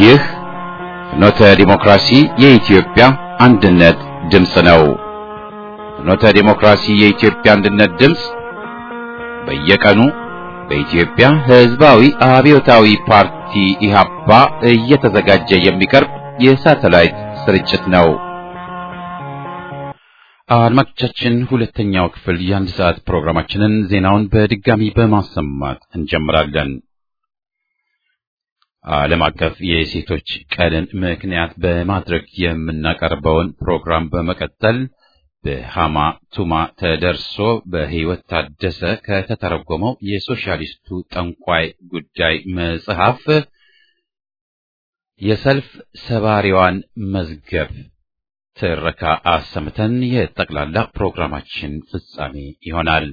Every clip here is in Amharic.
ይህ ፍኖተ ዲሞክራሲ የኢትዮጵያ አንድነት ድምፅ ነው። ፍኖተ ዲሞክራሲ የኢትዮጵያ አንድነት ድምፅ በየቀኑ በኢትዮጵያ ሕዝባዊ አብዮታዊ ፓርቲ ኢህአፓ እየተዘጋጀ የሚቀርብ የሳተላይት ስርጭት ነው። አድማጮቻችን፣ ሁለተኛው ክፍል የአንድ ሰዓት ፕሮግራማችንን ዜናውን በድጋሚ በማሰማት እንጀምራለን። ዓለም አቀፍ የሴቶች ቀንን ምክንያት በማድረግ የምናቀርበውን ፕሮግራም በመቀጠል በሃማ ቱማ ተደርሶ በሕይወት ታደሰ ከተተረጎመው የሶሻሊስቱ ጠንቋይ ጉዳይ መጽሐፍ የሰልፍ ሰባሪዋን መዝገብ ትረካ አሰምተን የጠቅላላ ፕሮግራማችን ፍጻሜ ይሆናል።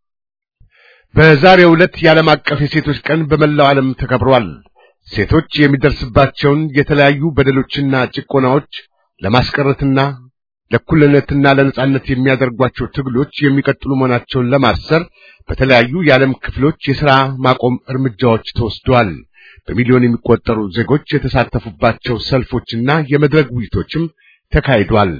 በዛሬው ዕለት የዓለም አቀፍ የሴቶች ቀን በመላው ዓለም ተከብሯል። ሴቶች የሚደርስባቸውን የተለያዩ በደሎችና ጭቆናዎች ለማስቀረትና ለእኩልነትና ለነጻነት የሚያደርጓቸው ትግሎች የሚቀጥሉ መሆናቸውን ለማሰር በተለያዩ የዓለም ክፍሎች የሥራ ማቆም እርምጃዎች ተወስደዋል። በሚሊዮን የሚቆጠሩ ዜጎች የተሳተፉባቸው ሰልፎችና የመድረክ ውይይቶችም ተካሂዷል።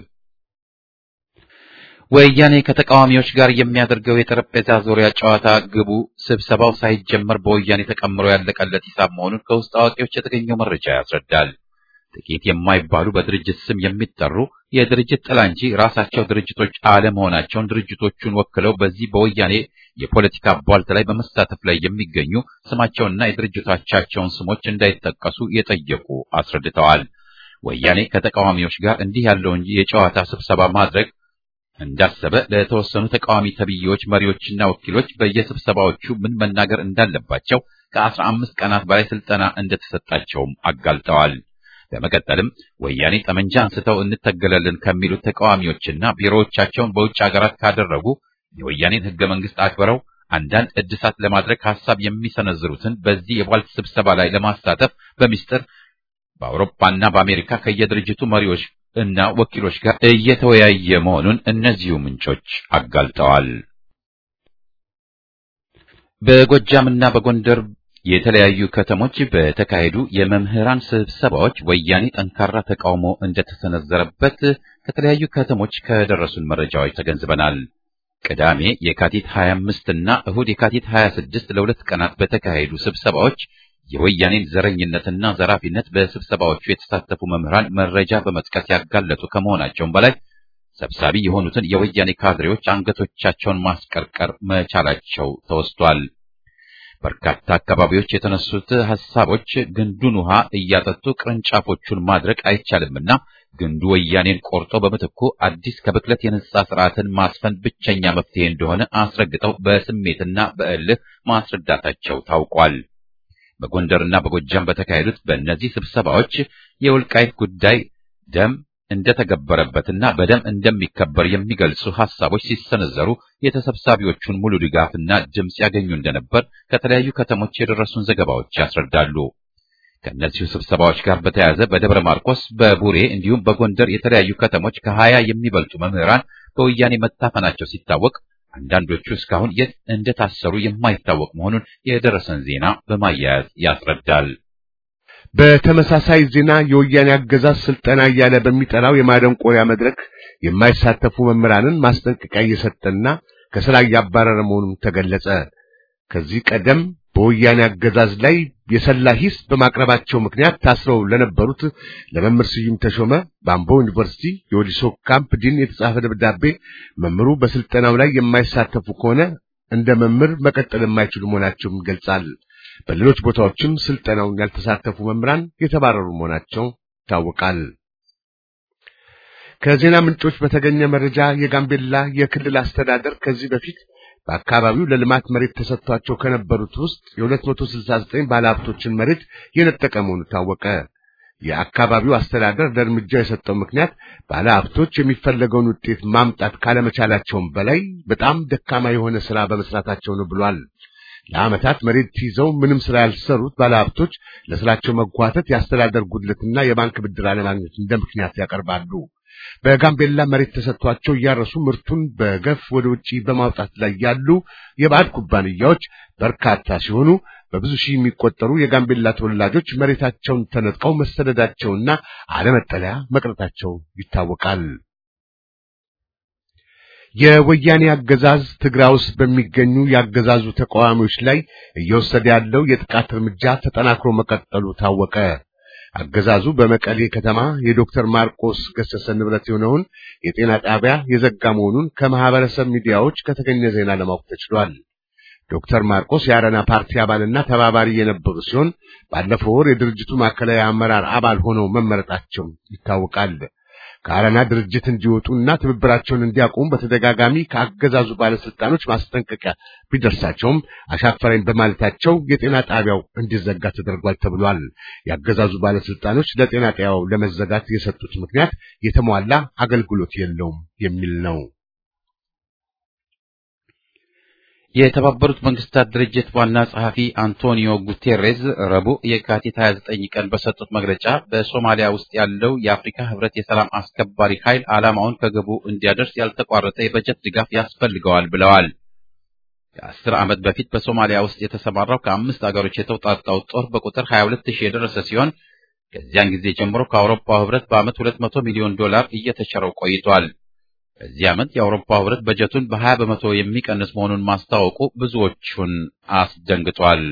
ወያኔ ከተቃዋሚዎች ጋር የሚያደርገው የጠረጴዛ ዙሪያ ጨዋታ ግቡ ስብሰባው ሳይጀመር በወያኔ ተቀምሮ ያለቀለት ሂሳብ መሆኑን ከውስጥ አዋቂዎች የተገኘው መረጃ ያስረዳል። ጥቂት የማይባሉ በድርጅት ስም የሚጠሩ የድርጅት ጥላ እንጂ ራሳቸው ድርጅቶች አለመሆናቸውን ድርጅቶቹን ወክለው በዚህ በወያኔ የፖለቲካ ቧልት ላይ በመሳተፍ ላይ የሚገኙ ስማቸውንና የድርጅቶቻቸውን ስሞች እንዳይጠቀሱ የጠየቁ አስረድተዋል። ወያኔ ከተቃዋሚዎች ጋር እንዲህ ያለውን የጨዋታ ስብሰባ ማድረግ እንዳሰበ ለተወሰኑ ተቃዋሚ ተብዬዎች መሪዎችና ወኪሎች በየስብሰባዎቹ ምን መናገር እንዳለባቸው ከአስራ አምስት ቀናት በላይ ስልጠና እንደተሰጣቸውም አጋልጠዋል። በመቀጠልም ወያኔ ጠመንጃ አንስተው እንተገለልን ከሚሉት ተቃዋሚዎችና ቢሮዎቻቸውን በውጭ ሀገራት ካደረጉ የወያኔን ሕገ መንግሥት አክብረው አንዳንድ እድሳት ለማድረግ ሐሳብ የሚሰነዝሩትን በዚህ የቧልት ስብሰባ ላይ ለማሳተፍ በሚስጥር በአውሮፓና በአሜሪካ ከየድርጅቱ መሪዎች እና ወኪሎች ጋር እየተወያየ መሆኑን እነዚሁ ምንጮች አጋልጠዋል። በጎጃምና በጎንደር የተለያዩ ከተሞች በተካሄዱ የመምህራን ስብሰባዎች ወያኔ ጠንካራ ተቃውሞ እንደተሰነዘረበት ከተለያዩ ከተሞች ከደረሱን መረጃዎች ተገንዝበናል። ቅዳሜ የካቲት 25 እና እሁድ የካቲት 26 ለሁለት ቀናት በተካሄዱ ስብሰባዎች የወያኔን ዘረኝነትና ዘራፊነት በስብሰባዎቹ የተሳተፉ መምህራን መረጃ በመጥቀስ ያጋለጡ ከመሆናቸውም በላይ ሰብሳቢ የሆኑትን የወያኔ ካድሬዎች አንገቶቻቸውን ማስቀርቀር መቻላቸው ተወስቷል። በርካታ አካባቢዎች የተነሱት ሐሳቦች ግንዱን ውሃ እያጠጡ ቅርንጫፎቹን ማድረቅ አይቻልምና ግንዱ ወያኔን ቆርጦ በምትኩ አዲስ ከብክለት የነጻ ስርዓትን ማስፈን ብቸኛ መፍትሄ እንደሆነ አስረግጠው በስሜትና በእልህ ማስረዳታቸው ታውቋል። በጎንደርና በጎጃም በተካሄዱት በእነዚህ ስብሰባዎች የወልቃይት ጉዳይ ደም እንደተገበረበትና በደም እንደሚከበር የሚገልጹ ሐሳቦች ሲሰነዘሩ የተሰብሳቢዎቹን ሙሉ ድጋፍና ድምፅ ያገኙ እንደነበር ከተለያዩ ከተሞች የደረሱን ዘገባዎች ያስረዳሉ። ከእነዚሁ ስብሰባዎች ጋር በተያያዘ በደብረ ማርቆስ፣ በቡሬ እንዲሁም በጎንደር የተለያዩ ከተሞች ከሀያ የሚበልጡ መምህራን በወያኔ መታፈናቸው ሲታወቅ አንዳንዶቹ እስካሁን የት እንደታሰሩ የማይታወቅ መሆኑን የደረሰን ዜና በማያያዝ ያስረዳል። በተመሳሳይ ዜና የወያኔ አገዛዝ ስልጠና እያለ በሚጠራው የማደንቆሪያ መድረክ የማይሳተፉ መምህራንን ማስጠንቀቂያ እየሰጠና ከስራ እያባረረ መሆኑን ተገለጸ። ከዚህ ቀደም በወያኔ አገዛዝ ላይ የሰላ ሂስ በማቅረባቸው ምክንያት ታስረው ለነበሩት ለመምህር ስዩም ተሾመ በአምቦ ዩኒቨርሲቲ የወሊሶ ካምፕ ዲን የተጻፈ ደብዳቤ መምህሩ በስልጠናው ላይ የማይሳተፉ ከሆነ እንደ መምህር መቀጠል የማይችሉ መሆናቸውን ይገልጻል። በሌሎች ቦታዎችም ስልጠናውን ያልተሳተፉ መምህራን የተባረሩ መሆናቸው ይታወቃል። ከዜና ምንጮች በተገኘ መረጃ የጋምቤላ የክልል አስተዳደር ከዚህ በፊት በአካባቢው ለልማት መሬት ተሰጥቷቸው ከነበሩት ውስጥ የ269 ባለሀብቶችን መሬት የነጠቀ መሆኑ ታወቀ። የአካባቢው አስተዳደር ለእርምጃ የሰጠው ምክንያት ባለሀብቶች የሚፈለገውን ውጤት ማምጣት ካለመቻላቸውም በላይ በጣም ደካማ የሆነ ስራ በመስራታቸው ነው ብሏል። ለዓመታት መሬት ይዘው ምንም ስራ ያልሰሩት ባለሀብቶች ለስራቸው መጓተት የአስተዳደር ጉድለትና የባንክ ብድር አለማግኘት እንደ ምክንያት ያቀርባሉ። በጋምቤላ መሬት ተሰጥቷቸው እያረሱ ምርቱን በገፍ ወደ ውጪ በማውጣት ላይ ያሉ የባዕድ ኩባንያዎች በርካታ ሲሆኑ በብዙ ሺህ የሚቆጠሩ የጋምቤላ ተወላጆች መሬታቸውን ተነጥቀው መሰደዳቸውና አለመጠለያ መቅረታቸው ይታወቃል። የወያኔ አገዛዝ ትግራይ ውስጥ በሚገኙ የአገዛዙ ተቃዋሚዎች ላይ እየወሰደ ያለው የጥቃት እርምጃ ተጠናክሮ መቀጠሉ ታወቀ። አገዛዙ በመቀሌ ከተማ የዶክተር ማርቆስ ገሰሰ ንብረት የሆነውን የጤና ጣቢያ የዘጋ መሆኑን ከማህበረሰብ ሚዲያዎች ከተገኘ ዜና ለማወቅ ተችሏል። ዶክተር ማርቆስ የአረና ፓርቲ አባልና ተባባሪ የነበሩ ሲሆን ባለፈው ወር የድርጅቱ ማዕከላዊ አመራር አባል ሆነው መመረጣቸው ይታወቃል። ከአረና ድርጅት እንዲወጡና ትብብራቸውን እንዲያቆሙ በተደጋጋሚ ከአገዛዙ ባለስልጣኖች ማስጠንቀቂያ ቢደርሳቸውም አሻፈረኝ በማለታቸው የጤና ጣቢያው እንዲዘጋ ተደርጓል ተብሏል። የአገዛዙ ባለስልጣኖች ለጤና ጣቢያው ለመዘጋት የሰጡት ምክንያት የተሟላ አገልግሎት የለውም የሚል ነው። የተባበሩት መንግስታት ድርጅት ዋና ጸሐፊ አንቶኒዮ ጉቴሬዝ ረቡዕ የካቲት 29 ቀን በሰጡት መግለጫ በሶማሊያ ውስጥ ያለው የአፍሪካ ህብረት የሰላም አስከባሪ ኃይል ዓላማውን ከግቡ እንዲያደርስ ያልተቋረጠ የበጀት ድጋፍ ያስፈልገዋል ብለዋል። ከአስር ዓመት በፊት በሶማሊያ ውስጥ የተሰማራው ከአምስት አገሮች የተውጣጣው ጦር በቁጥር 22 ሺህ የደረሰ ሲሆን ከዚያን ጊዜ ጀምሮ ከአውሮፓው ህብረት በዓመት 200 ሚሊዮን ዶላር እየተቸረው ቆይቷል። በዚህ ዓመት የአውሮፓ ህብረት በጀቱን በ20 በመቶ የሚቀንስ መሆኑን ማስታወቁ ብዙዎቹን አስደንግጧል።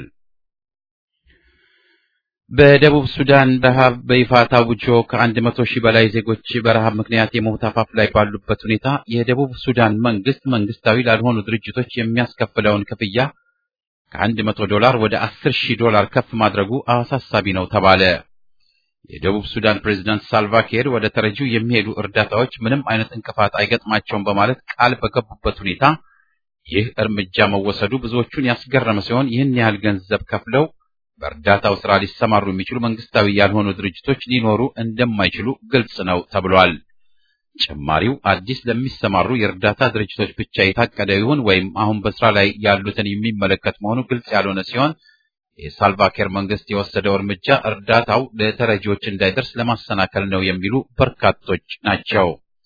በደቡብ ሱዳን ረሃብ በይፋ ታውጆ ከአንድ መቶ ሺህ በላይ ዜጎች በረሃብ ምክንያት የሞት አፋፍ ላይ ባሉበት ሁኔታ የደቡብ ሱዳን መንግስት መንግስታዊ ላልሆኑ ድርጅቶች የሚያስከፍለውን ክፍያ ከአንድ መቶ ዶላር ወደ አስር ሺህ ዶላር ከፍ ማድረጉ አሳሳቢ ነው ተባለ። የደቡብ ሱዳን ፕሬዝዳንት ሳልቫኪር ወደ ተረጂው የሚሄዱ እርዳታዎች ምንም አይነት እንቅፋት አይገጥማቸውም በማለት ቃል በገቡበት ሁኔታ ይህ እርምጃ መወሰዱ ብዙዎቹን ያስገረመ ሲሆን ይህን ያህል ገንዘብ ከፍለው በእርዳታው ስራ ሊሰማሩ የሚችሉ መንግስታዊ ያልሆኑ ድርጅቶች ሊኖሩ እንደማይችሉ ግልጽ ነው ተብሏል። ጭማሪው አዲስ ለሚሰማሩ የእርዳታ ድርጅቶች ብቻ የታቀደ ይሁን ወይም አሁን በስራ ላይ ያሉትን የሚመለከት መሆኑ ግልጽ ያልሆነ ሲሆን የሳልቫኪር መንግስት የወሰደው እርምጃ እርዳታው ለተረጂዎች እንዳይደርስ ለማሰናከል ነው የሚሉ በርካቶች ናቸው።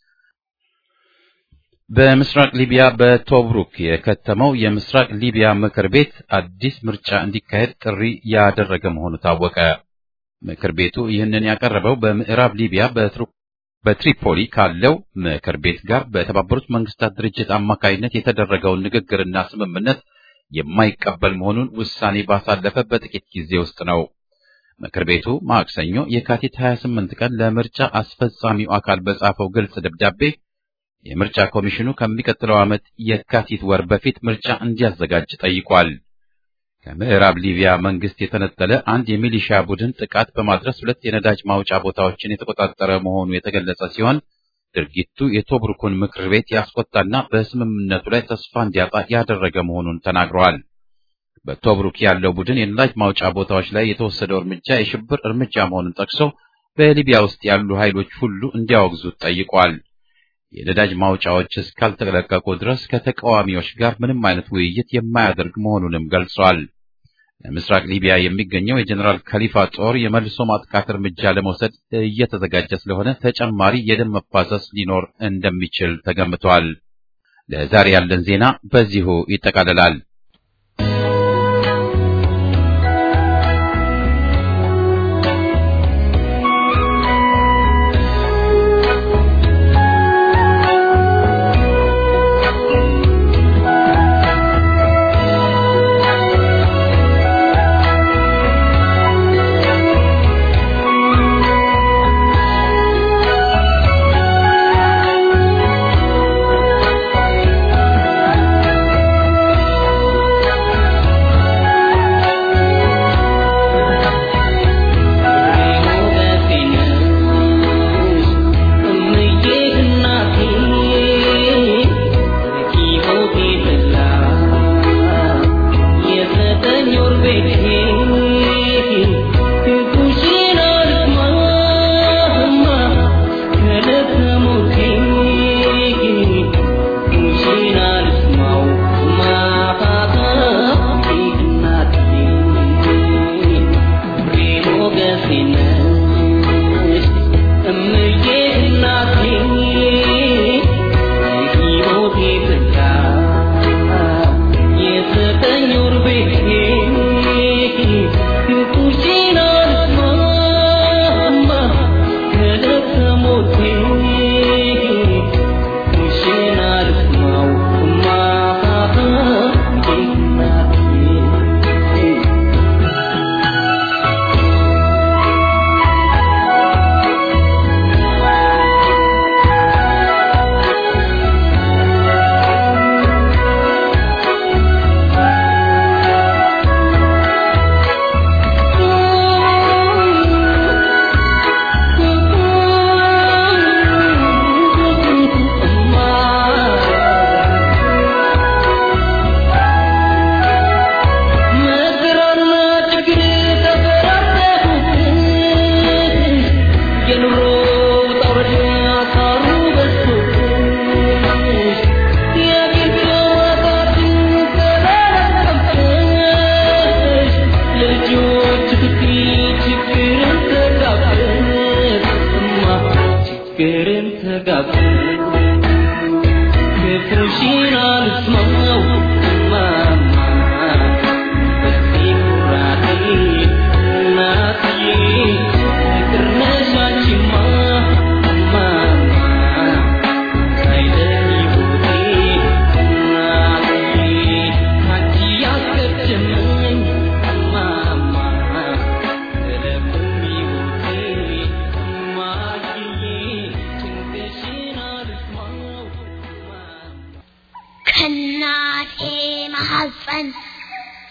በምስራቅ ሊቢያ በቶብሩክ የከተመው የምስራቅ ሊቢያ ምክር ቤት አዲስ ምርጫ እንዲካሄድ ጥሪ ያደረገ መሆኑ ታወቀ። ምክር ቤቱ ይህንን ያቀረበው በምዕራብ ሊቢያ በትሪፖሊ ካለው ምክር ቤት ጋር በተባበሩት መንግስታት ድርጅት አማካይነት የተደረገውን ንግግርና ስምምነት የማይቀበል መሆኑን ውሳኔ ባሳለፈ በጥቂት ጊዜ ውስጥ ነው። ምክር ቤቱ ማክሰኞ የካቲት 28 ቀን ለምርጫ አስፈጻሚው አካል በጻፈው ግልጽ ደብዳቤ የምርጫ ኮሚሽኑ ከሚቀጥለው ዓመት የካቲት ወር በፊት ምርጫ እንዲያዘጋጅ ጠይቋል። ከምዕራብ ሊቢያ መንግስት የተነጠለ አንድ የሚሊሻ ቡድን ጥቃት በማድረስ ሁለት የነዳጅ ማውጫ ቦታዎችን የተቆጣጠረ መሆኑ የተገለጸ ሲሆን ድርጊቱ የቶብሩኩን ምክር ቤት ያስቆጣና በስምምነቱ ላይ ተስፋ እንዲያጣ ያደረገ መሆኑን ተናግረዋል። በቶብሩክ ያለው ቡድን የነዳጅ ማውጫ ቦታዎች ላይ የተወሰደው እርምጃ የሽብር እርምጃ መሆኑን ጠቅሶ በሊቢያ ውስጥ ያሉ ኃይሎች ሁሉ እንዲያወግዙት ጠይቋል። የነዳጅ ማውጫዎች እስካልተለቀቁ ድረስ ከተቃዋሚዎች ጋር ምንም አይነት ውይይት የማያደርግ መሆኑንም ገልጿል። ለምስራቅ ሊቢያ የሚገኘው የጀኔራል ከሊፋ ጦር የመልሶ ማጥቃት እርምጃ ለመውሰድ እየተዘጋጀ ስለሆነ ተጨማሪ የደም መፋሰስ ሊኖር እንደሚችል ተገምቷል። ለዛሬ ያለን ዜና በዚሁ ይጠቃልላል።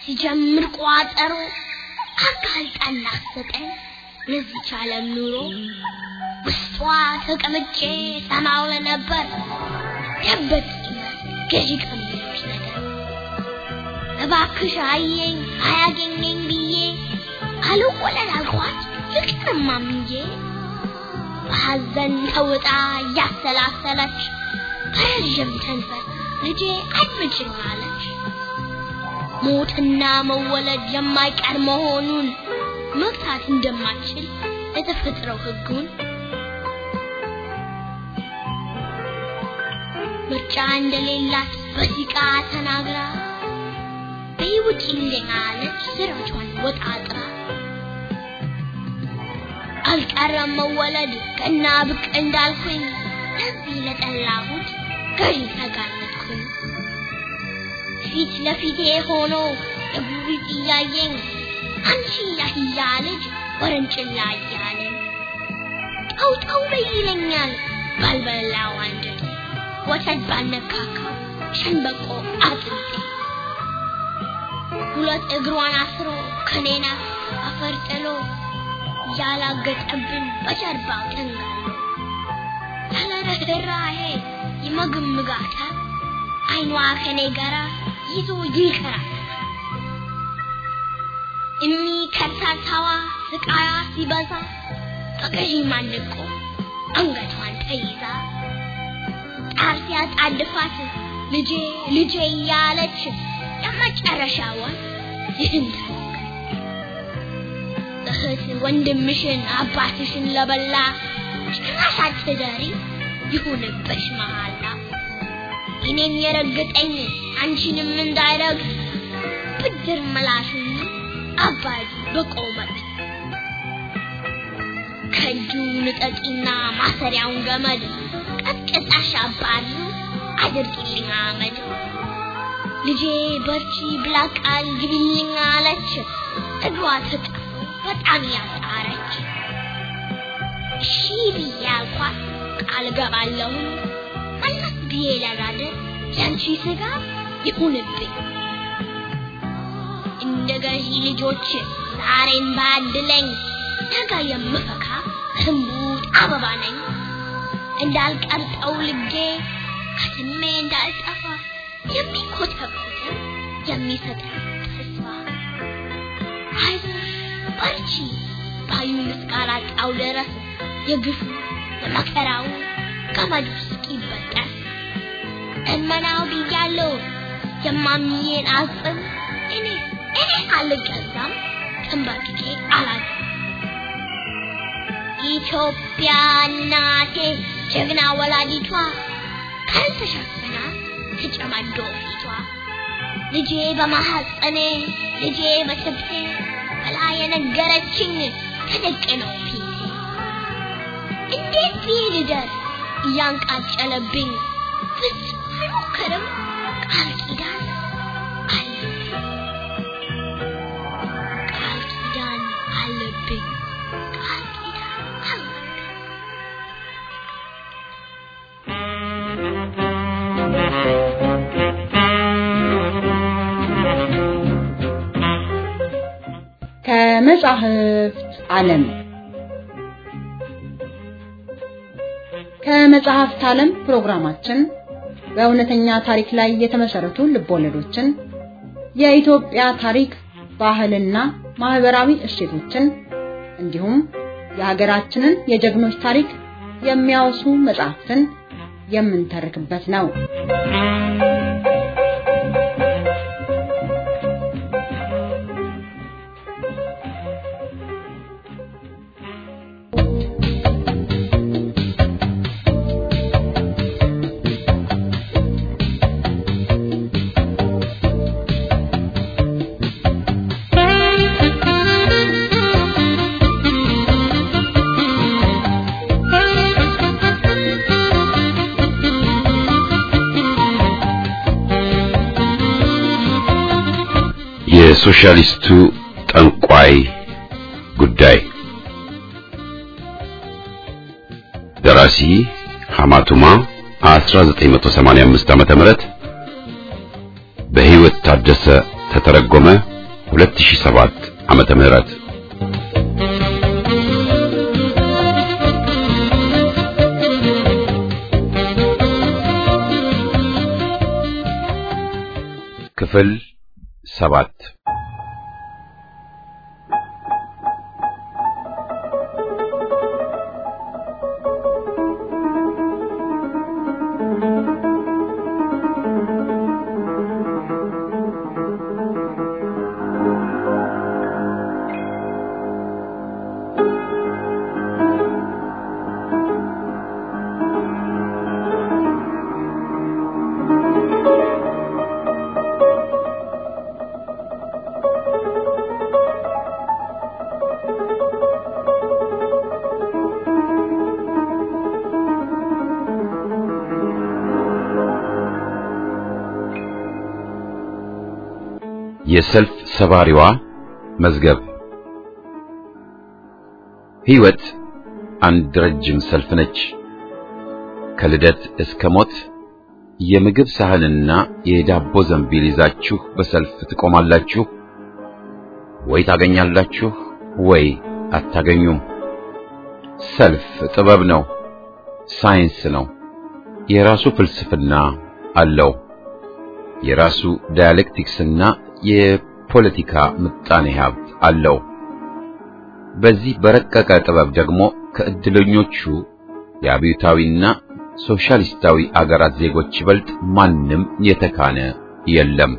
ሲጀምር ቋጠሮ አጋልጣን ላሰጠን ለዚች ዓለም ኑሮ ውስጧ ተቀምጬ ሰማው ለነበር ደበቅ ገዢ ከሚሉት ነገር እባክሽ አየኝ አያገኘኝ ብዬ አልወለድ አልኳት ፍቅርማ ምንዬ በሐዘን ተውጣ እያሰላሰለች በረዥም ተንፈስ ልጄ አድምጭኝ አለች። ሞትና መወለድ የማይቀር መሆኑን መግታት እንደማትችል የተፈጥረው ሕጉን ምርጫ እንደሌላት በሲቃ ተናግራ በይውጭ እንደኛ አለች ስራቿን ወጣጥራ አልቀረም መወለድ ገና ብቅ እንዳልኩኝ ለዚህ ለጠላሁት ገዢ ተጋለጥኩኝ። ፊት ለፊቴ ሆኖ እጉሪት እያየኝ አንቺ ያህያ ልጅ ወረንጭላ እያለኝ ጠው ጠው በይ ይለኛል ባልበላው አንጀቴ ወተት ባልነካካው ሸንበቆ አጥንቴ ሁለት እግሯን አስሮ ከኔና አፈር ጥሎ ያላገጠብን በጀርባው ተንጋሎ ያለ ርኅራኄ ይመግምጋታል። አይኗ ከኔ ጋራ ይዞ ይንከራተታል። እሚ ከርታታዋ ስቃያ ሲበዛ በገዢ ማንቆ አንገቷን ተይዛ ጣር ሲያጣድፋት ልጄ ልጄ እያለች የመጨረሻዋን ይህን እህት ወንድምሽን አባትሽን ለበላ ጭራሽ አትደሪ ይሁንብሽ መሃላ እኔን የረገጠኝ አንቺንም እንዳይረግጥ ብድር መላሹን አባዱ በቆመት ከእጁ ንጠቂና ማሰሪያውን ገመድ ቀጥቅጣሽ አባዱ አድርጊልኝ አመድ ልጄ በርቺ ብላ ቃል ግቢልኝ አለች እግሯ ተጣ በጣም ያጣረች እሺ ብዬ አልኳት ቃል ገባለሁ መለስ ብዬ ለጋደር ያንቺ ስጋ ይሁንብኝ እንደ ገዢ ልጆች ዛሬን ባድለኝ ነገ የምፈካ ህንቡጥ አበባ ነኝ እንዳልቀርጠው ልጌ ከስሜ እንዳልጠፋ የሚኮተኩት የሚሰጠን ተስፋ አይዞሽ በርቺ ባዩን እስካላጣው ድረስ የግፉ የመከራው ገመዱ እስኪበጠስ እመናው ብያለሁ የማሚዬን አጽም እኔ እኔ አልገዛም ተንበርክኬ አላት ኢትዮጵያ እናቴ ጀግና ወላዲቷ ካልተሸፈና ተጨማዶ ፊቷ ልጄ በማሐፀኔ ልጄ በትብቴ ብላ የነገረችኝ ተደቅነው ፊቴ እንዴት ብዬ ልደርስ እያንቃጨለብኝ ፍጹም አልሞክርም ቃል ኪዳን አለብኝ ቃል ኪዳን አለብኝ ቃል ኪዳን አለብኝ ከመጻሕፍት ዓለም ከመጽሐፍት ዓለም ፕሮግራማችን በእውነተኛ ታሪክ ላይ የተመሰረቱ ልቦለዶችን፣ የኢትዮጵያ ታሪክ፣ ባህልና ማህበራዊ እሴቶችን እንዲሁም የሀገራችንን የጀግኖች ታሪክ የሚያወሱ መጽሐፍትን የምንተርክበት ነው። የሶሻሊስቱ ጠንቋይ ጉዳይ ደራሲ ሐማቱማ 1985 ዓመተ ምህረት በህይወት ታደሰ ተተረጎመ 2007 ዓመተ ምህረት ክፍል ሰባት የሰልፍ ሰባሪዋ መዝገብ ሕይወት አንድ ረጅም ሰልፍ ነች። ከልደት እስከ ሞት የምግብ ሳህንና የዳቦ ዘንቢል ይዛችሁ በሰልፍ ትቆማላችሁ። ወይ ታገኛላችሁ ወይ አታገኙም። ሰልፍ ጥበብ ነው፣ ሳይንስ ነው። የራሱ ፍልስፍና አለው። የራሱ ዳያሌክቲክስና የፖለቲካ ምጣኔ ሀብት አለው። በዚህ በረቀቀ ጥበብ ደግሞ ከእድለኞቹ የአብዮታዊና ሶሻሊስታዊ አገራት ዜጎች ይበልጥ ማንም የተካነ የለም።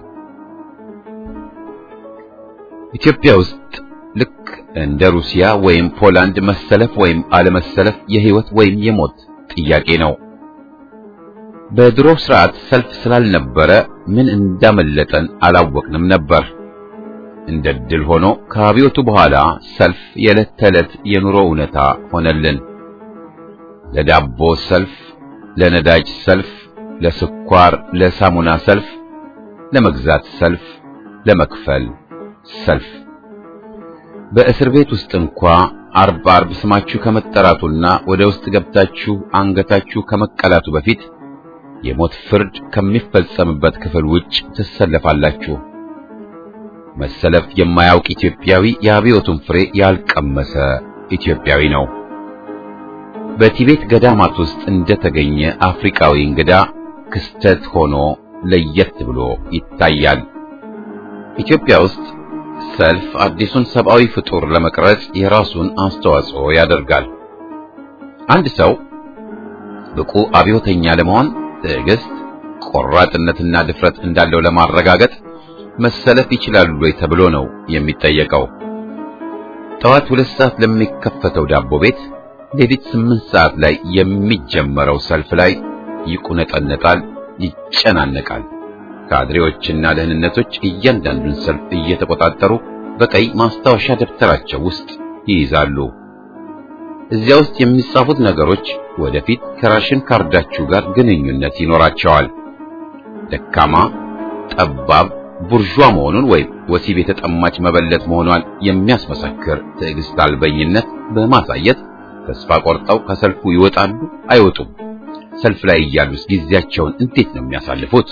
ኢትዮጵያ ውስጥ ልክ እንደ ሩሲያ ወይም ፖላንድ መሰለፍ ወይም አለመሰለፍ የህይወት ወይም የሞት ጥያቄ ነው። በድሮ ስርዓት ሰልፍ ስላልነበረ ምን እንዳመለጠን አላወቅንም ነበር። እንደ ድል ሆኖ ከአብዮቱ በኋላ ሰልፍ የዕለት ተዕለት የኑሮ እውነታ ሆነልን። ለዳቦ ሰልፍ፣ ለነዳጅ ሰልፍ፣ ለስኳር፣ ለሳሙና ሰልፍ፣ ለመግዛት ሰልፍ፣ ለመክፈል ሰልፍ። በእስር ቤት ውስጥ እንኳ አርብ አርብ ስማችሁ ከመጠራቱና ወደ ውስጥ ገብታችሁ አንገታችሁ ከመቀላቱ በፊት የሞት ፍርድ ከሚፈጸምበት ክፍል ውጭ ትሰለፋላችሁ። መሰለፍ የማያውቅ ኢትዮጵያዊ የአብዮቱን ፍሬ ያልቀመሰ ኢትዮጵያዊ ነው። በቲቤት ገዳማት ውስጥ እንደተገኘ አፍሪካዊ እንግዳ ክስተት ሆኖ ለየት ብሎ ይታያል። ኢትዮጵያ ውስጥ ሰልፍ አዲሱን ሰብአዊ ፍጡር ለመቅረጽ የራሱን አስተዋጽኦ ያደርጋል። አንድ ሰው ብቁ አብዮተኛ ለመሆን ትዕግስት፣ ቆራጥነትና ድፍረት እንዳለው ለማረጋገጥ መሰለፍ ይችላሉ ወይ ተብሎ ነው የሚጠየቀው። ጠዋት ሁለት ሰዓት ለሚከፈተው ዳቦ ቤት ሌሊት ስምንት ሰዓት ላይ የሚጀመረው ሰልፍ ላይ ይቁነጠነጣል፣ ይጨናነቃል። ካድሬዎችና ደህንነቶች እያንዳንዱን ሰልፍ እየተቆጣጠሩ በቀይ ማስታወሻ ደብተራቸው ውስጥ ይይዛሉ። እዚያ ውስጥ የሚጻፉት ነገሮች ወደፊት ከራሽን ካርዳችሁ ጋር ግንኙነት ይኖራቸዋል። ደካማ፣ ጠባብ፣ ቡርዣ መሆኑን ወይም ወሲብ የተጠማች መበለት መሆኗን የሚያስመሰክር ትዕግስት አልበኝነት በማሳየት ተስፋ ቆርጠው ከሰልፉ ይወጣሉ አይወጡም? ሰልፍ ላይ እያሉስ ጊዜያቸውን እንዴት ነው የሚያሳልፉት?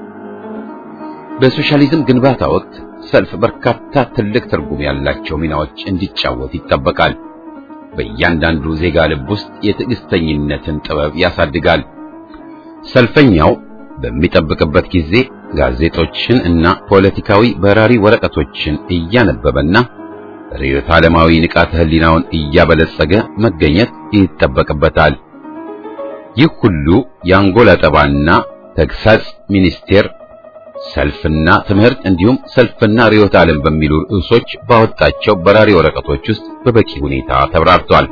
በሶሻሊዝም ግንባታ ወቅት ሰልፍ በርካታ ትልቅ ትርጉም ያላቸው ሚናዎች እንዲጫወት ይጠበቃል። በእያንዳንዱ ዜጋ ልብ ውስጥ የትዕግስተኝነትን ጥበብ ያሳድጋል። ሰልፈኛው በሚጠብቅበት ጊዜ ጋዜጦችን እና ፖለቲካዊ በራሪ ወረቀቶችን እያነበበና ርዕዮተ ዓለማዊ ንቃተ ሕሊናውን እያበለጸገ መገኘት ይጠበቅበታል። ይህ ሁሉ የአንጎል አጠባና ተግሳጽ ሚኒስቴር ሰልፍና ትምህርት እንዲሁም ሰልፍና ርዕዮተ ዓለም በሚሉ ርዕሶች ባወጣቸው በራሪ ወረቀቶች ውስጥ በበቂ ሁኔታ ተብራርቷል።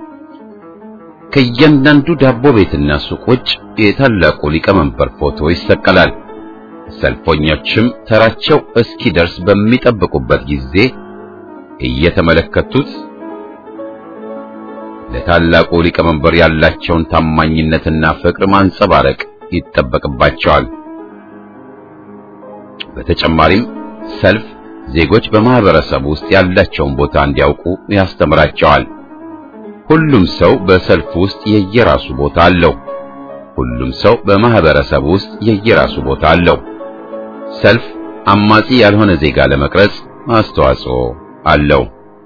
ከእያንዳንዱ ዳቦ ቤትና ሱቅ ውጭ የታላቁ ሊቀመንበር ፎቶ ይሰቀላል። ሰልፈኞችም ተራቸው እስኪደርስ በሚጠብቁበት ጊዜ እየተመለከቱት ለታላቁ ሊቀመንበር ያላቸውን ታማኝነትና ፍቅር ማንጸባረቅ ይጠበቅባቸዋል። በተጨማሪም ሰልፍ ዜጎች በማህበረሰብ ውስጥ ያላቸውን ቦታ እንዲያውቁ ያስተምራቸዋል። ሁሉም ሰው በሰልፍ ውስጥ የየራሱ ቦታ አለው። ሁሉም ሰው በማህበረሰብ ውስጥ የየራሱ ቦታ አለው። ሰልፍ አማጺ ያልሆነ ዜጋ ለመቅረጽ አስተዋጽኦ አለው።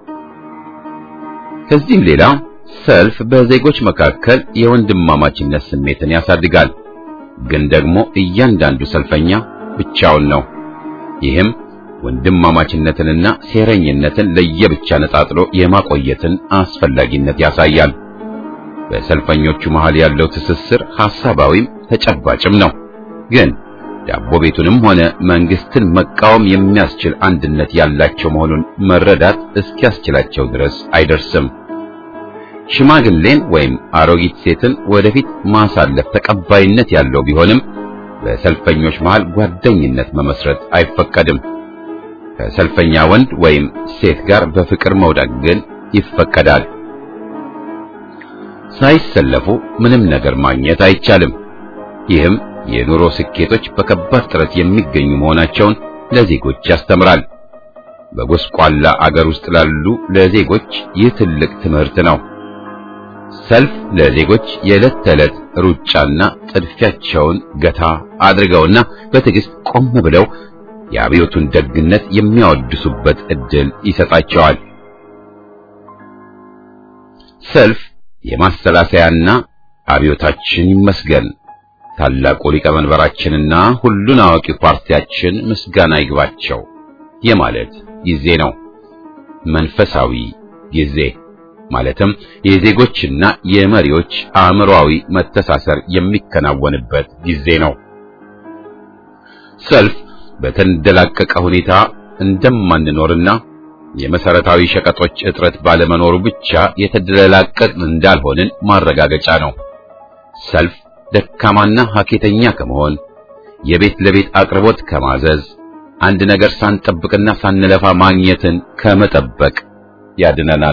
ከዚህም ሌላ ሰልፍ በዜጎች መካከል የወንድማማችነት ስሜትን ያሳድጋል። ግን ደግሞ እያንዳንዱ ሰልፈኛ ብቻውን ነው። ይህም ወንድማማችነትንና ሴረኝነትን ለየብቻ ነጣጥሎ የማቆየትን አስፈላጊነት ያሳያል። በሰልፈኞቹ መሃል ያለው ትስስር ሐሳባዊም ተጨባጭም ነው። ግን ዳቦ ቤቱንም ሆነ መንግስትን መቃወም የሚያስችል አንድነት ያላቸው መሆኑን መረዳት እስኪያስችላቸው ድረስ አይደርስም። ሽማግሌን ወይም አሮጊት ሴትን ወደፊት ማሳለፍ ተቀባይነት ያለው ቢሆንም በሰልፈኞች መሃል ጓደኝነት መመስረት አይፈቀድም። ከሰልፈኛ ወንድ ወይም ሴት ጋር በፍቅር መውደቅ ግን ይፈቀዳል። ሳይሰለፉ ምንም ነገር ማግኘት አይቻልም። ይህም የኑሮ ስኬቶች በከባድ ጥረት የሚገኙ መሆናቸውን ለዜጎች ያስተምራል። በጎስቋላ አገር ውስጥ ላሉ ለዜጎች ይህ ትልቅ ትምህርት ነው። ሰልፍ ለዜጎች የዕለት ተዕለት ሩጫና ጥድፊያቸውን ገታ አድርገውና በትዕግስት ቆም ብለው የአብዮቱን ደግነት የሚያወድሱበት ዕድል ይሰጣቸዋል። ሰልፍ የማሰላሰያና አብዮታችን ይመስገን ታላቁ ሊቀመንበራችንና ሁሉን አዋቂ ፓርቲያችን ምስጋና ይግባቸው የማለት ጊዜ ነው። መንፈሳዊ ጊዜ ማለትም የዜጎችና የመሪዎች አእምሮአዊ መተሳሰር የሚከናወንበት ጊዜ ነው። ሰልፍ በተንደላቀቀ ሁኔታ እንደማንኖርና የመሰረታዊ ሸቀጦች እጥረት ባለመኖሩ ብቻ የተደላቀቅን እንዳልሆንን ማረጋገጫ ነው። ሰልፍ ደካማና ሀኬተኛ ከመሆን የቤት ለቤት አቅርቦት ከማዘዝ አንድ ነገር ሳንጠብቅና ሳንለፋ ማግኘትን ከመጠበቅ ያድነናል።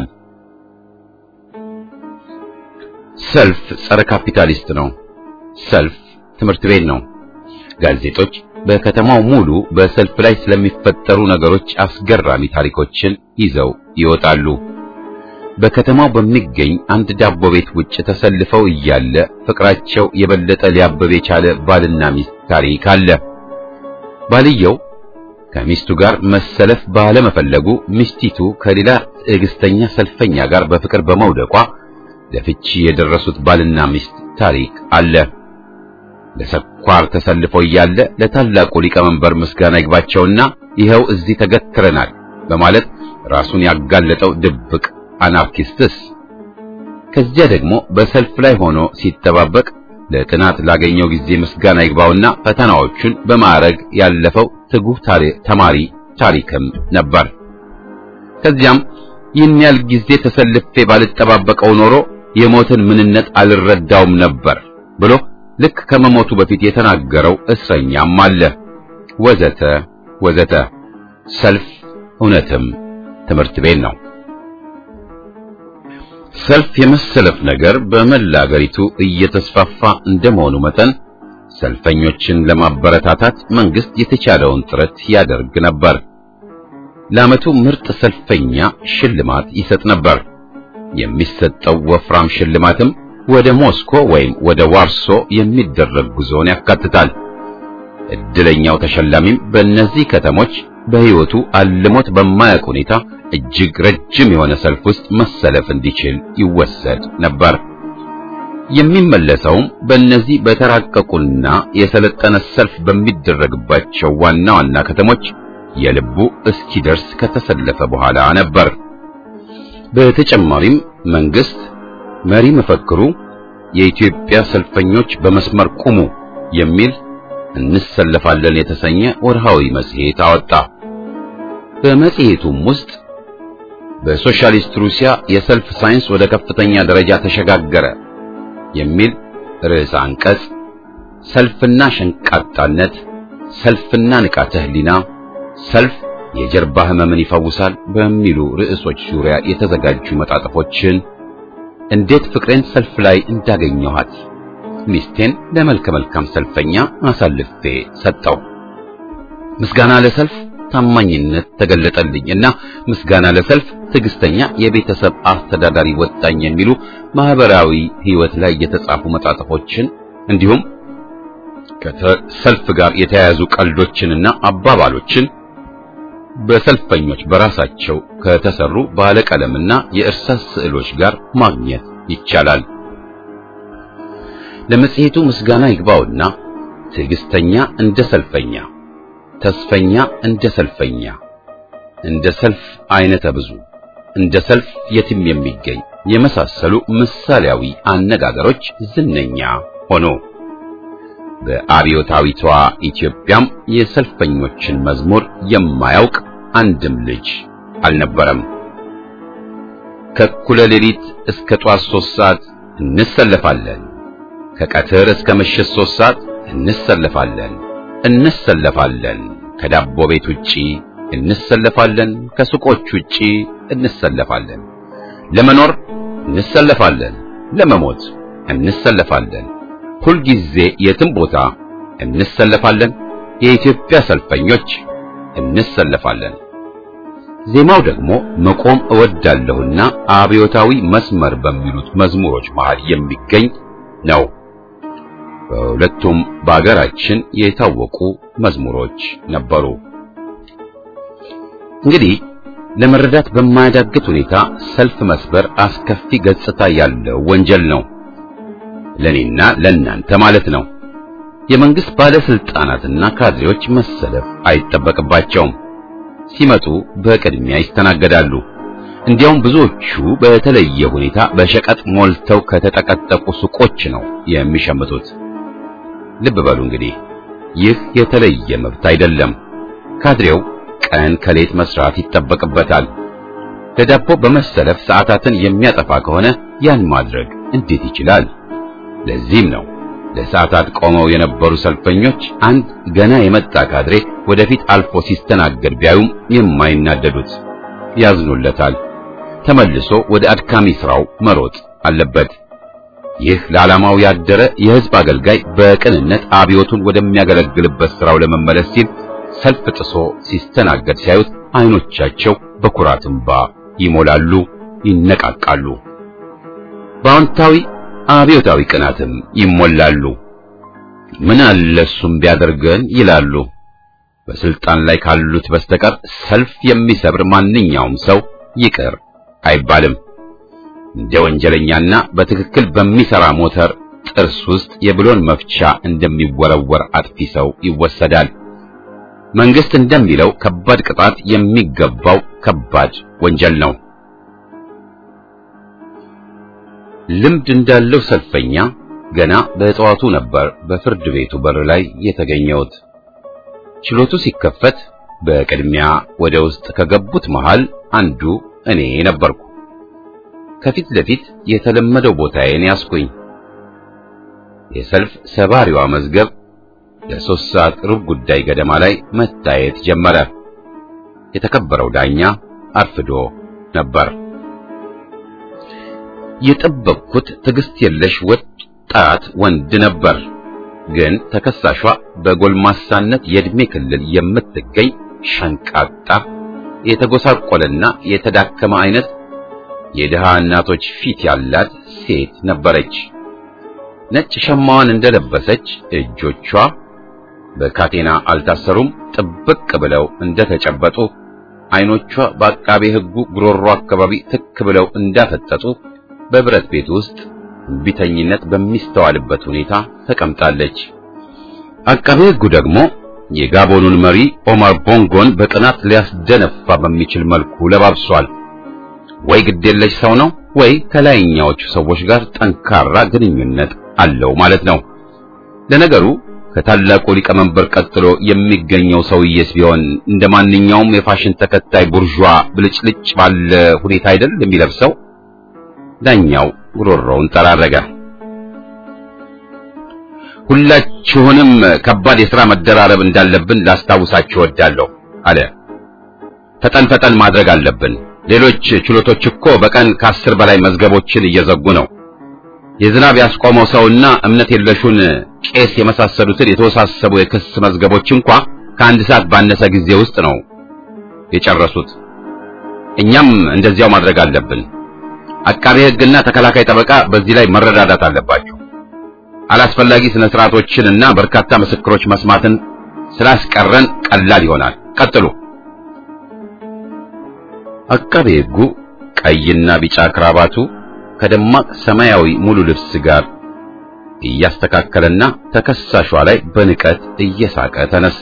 ሰልፍ ጸረ ካፒታሊስት ነው። ሰልፍ ትምህርት ቤት ነው። ጋዜጦች በከተማው ሙሉ በሰልፍ ላይ ስለሚፈጠሩ ነገሮች አስገራሚ ታሪኮችን ይዘው ይወጣሉ። በከተማው በሚገኝ አንድ ዳቦ ቤት ውጭ ተሰልፈው እያለ ፍቅራቸው የበለጠ ሊያበብ የቻለ ባልና ሚስት ታሪክ አለ። ባልየው ከሚስቱ ጋር መሰለፍ ባለመፈለጉ ሚስቲቱ ከሌላ ትዕግስተኛ ሰልፈኛ ጋር በፍቅር በመውደቋ ለፍቺ የደረሱት ባልና ሚስት ታሪክ አለ። ለስኳር ተሰልፎ እያለ ለታላቁ ሊቀመንበር ምስጋና ይግባቸውና ይኸው እዚህ ተገትረናል በማለት ራሱን ያጋለጠው ድብቅ አናርኪስትስ ከዚያ ደግሞ በሰልፍ ላይ ሆኖ ሲጠባበቅ ለጥናት ላገኘው ጊዜ ምስጋና ይግባውና ፈተናዎቹን በማዕረግ ያለፈው ትጉህ ተማሪ ታሪክም ነበር። ከዚያም ይህን ያህል ጊዜ ተሰልፌ ባልጠባበቀው ኖሮ የሞትን ምንነት አልረዳውም ነበር ብሎ ልክ ከመሞቱ በፊት የተናገረው እስረኛም አለ። ወዘተ ወዘተ። ሰልፍ እውነትም ትምህርት ቤት ነው። ሰልፍ የመሰለፍ ነገር በመላ አገሪቱ እየተስፋፋ እንደመሆኑ መጠን ሰልፈኞችን ለማበረታታት መንግስት የተቻለውን ጥረት ያደርግ ነበር። ለዓመቱ ምርጥ ሰልፈኛ ሽልማት ይሰጥ ነበር። የሚሰጠው ወፍራም ሽልማትም ወደ ሞስኮ ወይም ወደ ዋርሶ የሚደረግ ጉዞን ያካትታል። እድለኛው ተሸላሚም በእነዚህ ከተሞች በሕይወቱ አልሞት በማያውቅ ሁኔታ እጅግ ረጅም የሆነ ሰልፍ ውስጥ መሰለፍ እንዲችል ይወሰድ ነበር። የሚመለሰውም በእነዚህ በተራቀቁና የሰለጠነ ሰልፍ በሚደረግባቸው ዋና ዋና ከተሞች የልቡ እስኪደርስ ከተሰለፈ በኋላ ነበር። በተጨማሪም መንግስት መሪ መፈክሩ የኢትዮጵያ ሰልፈኞች በመስመር ቁሙ የሚል እንሰለፋለን የተሰኘ ወርሃዊ መጽሔት አወጣ። በመጽሔቱም ውስጥ በሶሻሊስት ሩሲያ የሰልፍ ሳይንስ ወደ ከፍተኛ ደረጃ ተሸጋገረ የሚል ርዕሰ አንቀጽ፣ ሰልፍና ሸንቃጣነት፣ ሰልፍና ንቃተ ህሊና፣ ሰልፍ የጀርባ ህመምን ይፈውሳል በሚሉ ርዕሶች ዙሪያ የተዘጋጁ መጣጥፎችን እንዴት ፍቅሬን ሰልፍ ላይ እንዳገኘኋት ሚስቴን ለመልከ መልካም ሰልፈኛ አሳልፌ ሰጠው። ምስጋና ለሰልፍ ታማኝነት ተገለጠልኝ እና ምስጋና ለሰልፍ ትዕግስተኛ የቤተሰብ አስተዳዳሪ ወጣኝ የሚሉ ማህበራዊ ህይወት ላይ የተጻፉ መጣጥፎችን እንዲሁም ከሰልፍ ጋር የተያያዙ ቀልዶችንና አባባሎችን በሰልፈኞች በራሳቸው ከተሰሩ ባለቀለምና የእርሳስ ስዕሎች ጋር ማግኘት ይቻላል። ለመጽሔቱ ምስጋና ይግባውና ትዕግስተኛ እንደ ሰልፈኛ፣ ተስፈኛ እንደ ሰልፈኛ፣ እንደ ሰልፍ አይነተ ብዙ፣ እንደ ሰልፍ የትም የሚገኝ የመሳሰሉ ምሳሌያዊ አነጋገሮች ዝነኛ ሆኖ በአብዮታዊቷ ኢትዮጵያም የሰልፈኞችን መዝሙር የማያውቅ አንድም ልጅ አልነበረም። ከእኩለ ሌሊት እስከ ጧት ሦስት ሰዓት እንሰለፋለን፣ ከቀትር እስከ ምሽት ሦስት ሰዓት እንሰለፋለን እንሰለፋለን፣ ከዳቦ ቤት ውጪ እንሰለፋለን፣ ከሱቆች ውጪ እንሰለፋለን፣ ለመኖር እንሰለፋለን፣ ለመሞት እንሰለፋለን ሁልጊዜ የትም ቦታ እንሰለፋለን። የኢትዮጵያ ሰልፈኞች እንሰለፋለን። ዜማው ደግሞ መቆም እወዳለሁና አብዮታዊ መስመር በሚሉት መዝሙሮች መሃል የሚገኝ ነው። በሁለቱም በአገራችን የታወቁ መዝሙሮች ነበሩ። እንግዲህ ለመረዳት በማያዳግት ሁኔታ ሰልፍ መስበር አስከፊ ገጽታ ያለው ወንጀል ነው። ለኔና ለናንተ ማለት ነው። የመንግስት ባለስልጣናትና ካድሬዎች መሰለፍ አይጠበቅባቸውም። ሲመጡ በቅድሚያ ይስተናገዳሉ። እንዲያውም ብዙዎቹ በተለየ ሁኔታ በሸቀጥ ሞልተው ከተጠቀጠቁ ሱቆች ነው የሚሸምቱት። ልብ በሉ እንግዲህ ይህ የተለየ መብት አይደለም። ካድሬው ቀን ከሌት መስራት ይጠበቅበታል። ለዳቦ በመሰለፍ ሰዓታትን የሚያጠፋ ከሆነ ያን ማድረግ እንዴት ይችላል? ለዚህም ነው ለሰዓታት ቆመው የነበሩ ሰልፈኞች አንድ ገና የመጣ ካድሬ ወደፊት አልፎ ሲስተናገድ ቢያዩም የማይናደዱት፣ ያዝኑለታል። ተመልሶ ወደ አድካሚ ስራው መሮጥ አለበት። ይህ ለዓላማው ያደረ የሕዝብ አገልጋይ በቅንነት አብዮቱን ወደሚያገለግልበት ስራው ለመመለስ ሲል ሰልፍ ጥሶ ሲስተናገድ ሲያዩት አይኖቻቸው በኩራት እንባ ይሞላሉ፣ ይነቃቃሉ። በአዎንታዊ አብዮታዊ ቅናትም ይሞላሉ። ምን አለ እሱም ቢያደርገን ይላሉ። በስልጣን ላይ ካሉት በስተቀር ሰልፍ የሚሰብር ማንኛውም ሰው ይቅር አይባልም። እንደ ወንጀለኛና በትክክል በሚሰራ ሞተር ጥርስ ውስጥ የብሎን መፍቻ እንደሚወረወር አጥፊ ሰው ይወሰዳል። መንግስት እንደሚለው ከባድ ቅጣት የሚገባው ከባድ ወንጀል ነው። ልምድ እንዳለው ሰልፈኛ ገና በጠዋቱ ነበር በፍርድ ቤቱ በር ላይ የተገኘሁት። ችሎቱ ሲከፈት በቅድሚያ ወደ ውስጥ ከገቡት መሃል አንዱ እኔ ነበርኩ። ከፊት ለፊት የተለመደው ቦታዬን ያስኩኝ። የሰልፍ ሰባሪዋ መዝገብ ለሶስት ሰዓት ሩብ ጉዳይ ገደማ ላይ መታየት ጀመረ። የተከበረው ዳኛ አርፍዶ ነበር። የጠበቅኩት ትዕግስት የለሽ ወጣት ወንድ ነበር። ግን ተከሳሿ በጎልማሳነት የዕድሜ ክልል የምትገኝ ሸንቃጣ፣ የተጎሳቆለና የተዳከመ አይነት የድሃ እናቶች ፊት ያላት ሴት ነበረች። ነጭ ሸማዋን እንደለበሰች እጆቿ በካቴና አልታሰሩም፣ ጥብቅ ብለው እንደተጨበጡ፣ አይኖቿ በአቃቤ ሕጉ ጉሮሮ አካባቢ ትክ ብለው እንዳፈጠጡ በብረት ቤት ውስጥ እምቢተኝነት በሚስተዋልበት ሁኔታ ተቀምጣለች። አቃቤ ሕጉ ደግሞ የጋቦኑን መሪ ኦማር ቦንጎን በቅናት ሊያስደነፋ በሚችል መልኩ ለባብሷል። ወይ ግዴለሽ ሰው ነው ወይ ከላይኛዎቹ ሰዎች ጋር ጠንካራ ግንኙነት አለው ማለት ነው። ለነገሩ ከታላቁ ሊቀመንበር ቀጥሎ የሚገኘው ሰውዬስ ቢሆን እንደ ማንኛውም የፋሽን ተከታይ ቡርዣ ብልጭልጭ ባለ ሁኔታ አይደል የሚለብሰው? ዳኛው ጉሮሮውን ጠራረገ። ሁላችሁንም ከባድ የሥራ መደራረብ እንዳለብን ላስታውሳችሁ እወዳለሁ አለ። ፈጠን ፈጠን ማድረግ አለብን። ሌሎች ችሎቶች እኮ በቀን ከአስር በላይ መዝገቦችን እየዘጉ ነው። የዝናብ ያስቆመው ሰውና እምነት የለሹን ቄስ የመሳሰሉትን የተወሳሰቡ የክስ መዝገቦች እንኳ ከአንድ ሰዓት ባነሰ ጊዜ ውስጥ ነው የጨረሱት። እኛም እንደዚያው ማድረግ አለብን። አቃቤ ሕግና ተከላካይ ጠበቃ በዚህ ላይ መረዳዳት አለባቸው። አላስፈላጊ ስነ ስርዓቶችንና በርካታ ምስክሮች መስማትን ስላስቀረን ቀላል ይሆናል። ቀጥሉ አቃቤ ሕጉ ቀይና ቢጫ ክራባቱ ከደማቅ ሰማያዊ ሙሉ ልብስ ጋር እያስተካከለና ተከሳሿ ላይ በንቀት እየሳቀ ተነሳ።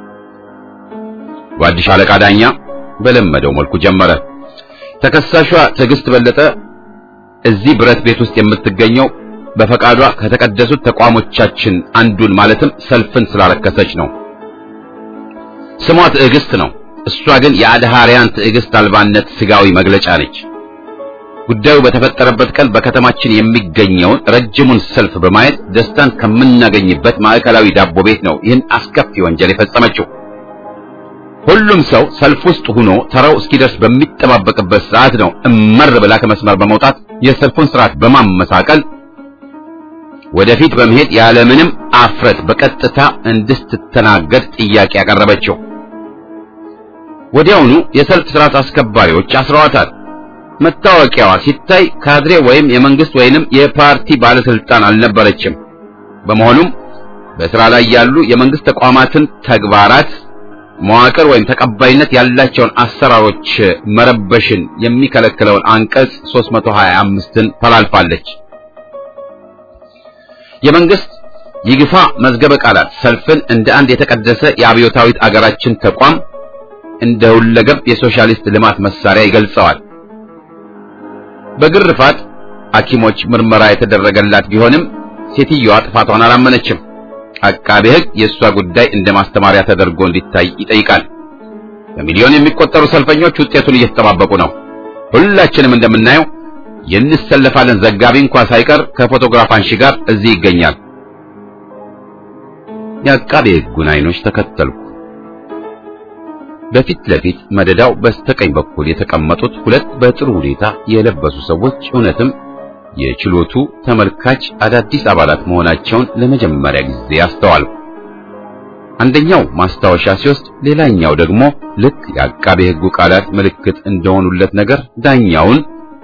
ጓድሽ አለቃ ዳኛ በለመደው መልኩ ጀመረ። ተከሳሿ ትዕግስት በለጠ እዚህ ብረት ቤት ውስጥ የምትገኘው በፈቃዷ ከተቀደሱት ተቋሞቻችን አንዱን ማለትም ሰልፍን ስላረከሰች ነው። ስሟ ትዕግስት ነው። እሷ ግን የአድሃሪያን ትዕግስት አልባነት ስጋዊ መግለጫ ነች። ጉዳዩ በተፈጠረበት ቀን በከተማችን የሚገኘውን ረጅሙን ሰልፍ በማየት ደስታን ከምናገኝበት ማዕከላዊ ዳቦ ቤት ነው ይህን አስከፊ ወንጀል የፈጸመችው። ሁሉም ሰው ሰልፍ ውስጥ ሆኖ ተራው እስኪደርስ በሚጠባበቅበት ሰዓት ነው እመር ብላ ከመስመር በመውጣት የሰልፉን ስርዓት በማመሳቀል ወደፊት በመሄድ ያለምንም አፍረት በቀጥታ እንድትተናገድ ጥያቄ ያቀረበችው። ወዲያውኑ የሰልፍ ስርዓት አስከባሪዎች አስረዋታል። መታወቂያዋ ሲታይ ካድሬ ወይም የመንግስት ወይንም የፓርቲ ባለስልጣን አልነበረችም። በመሆኑም በስራ ላይ ያሉ የመንግስት ተቋማትን ተግባራት መዋቅር ወይም ተቀባይነት ያላቸውን አሰራሮች መረበሽን የሚከለክለውን አንቀጽ 325ን ተላልፋለች። የመንግስት ይግፋ መዝገበ ቃላት ሰልፍን እንደ አንድ የተቀደሰ የአብዮታዊት አገራችን ተቋም እንደ ሁለገብ የሶሻሊስት ልማት መሳሪያ ይገልጸዋል። በግርፋት ሐኪሞች ምርመራ የተደረገላት ቢሆንም ሴትዮዋ ጥፋቷን አላመነችም። አቃቤ ሕግ የእሷ ጉዳይ እንደ ማስተማሪያ ተደርጎ እንዲታይ ይጠይቃል። በሚሊዮን የሚቆጠሩ ሰልፈኞች ውጤቱን እየተጠባበቁ ነው። ሁላችንም እንደምናየው የንሰለፋለን ዘጋቢ እንኳ ሳይቀር ከፎቶግራፍ አንሺ ጋር እዚህ ይገኛል። የአቃቤ ሕጉን አይኖች ተከተልኩ። በፊት ለፊት መደዳው በስተቀኝ በኩል የተቀመጡት ሁለት በጥሩ ሁኔታ የለበሱ ሰዎች እውነትም የችሎቱ ተመልካች አዳዲስ አባላት መሆናቸውን ለመጀመሪያ ጊዜ አስተዋልኩ። አንደኛው ማስታወሻ ሲወስድ፣ ሌላኛው ደግሞ ልክ የአቃቤ ሕጉ ቃላት ምልክት እንደሆኑለት ነገር ዳኛውን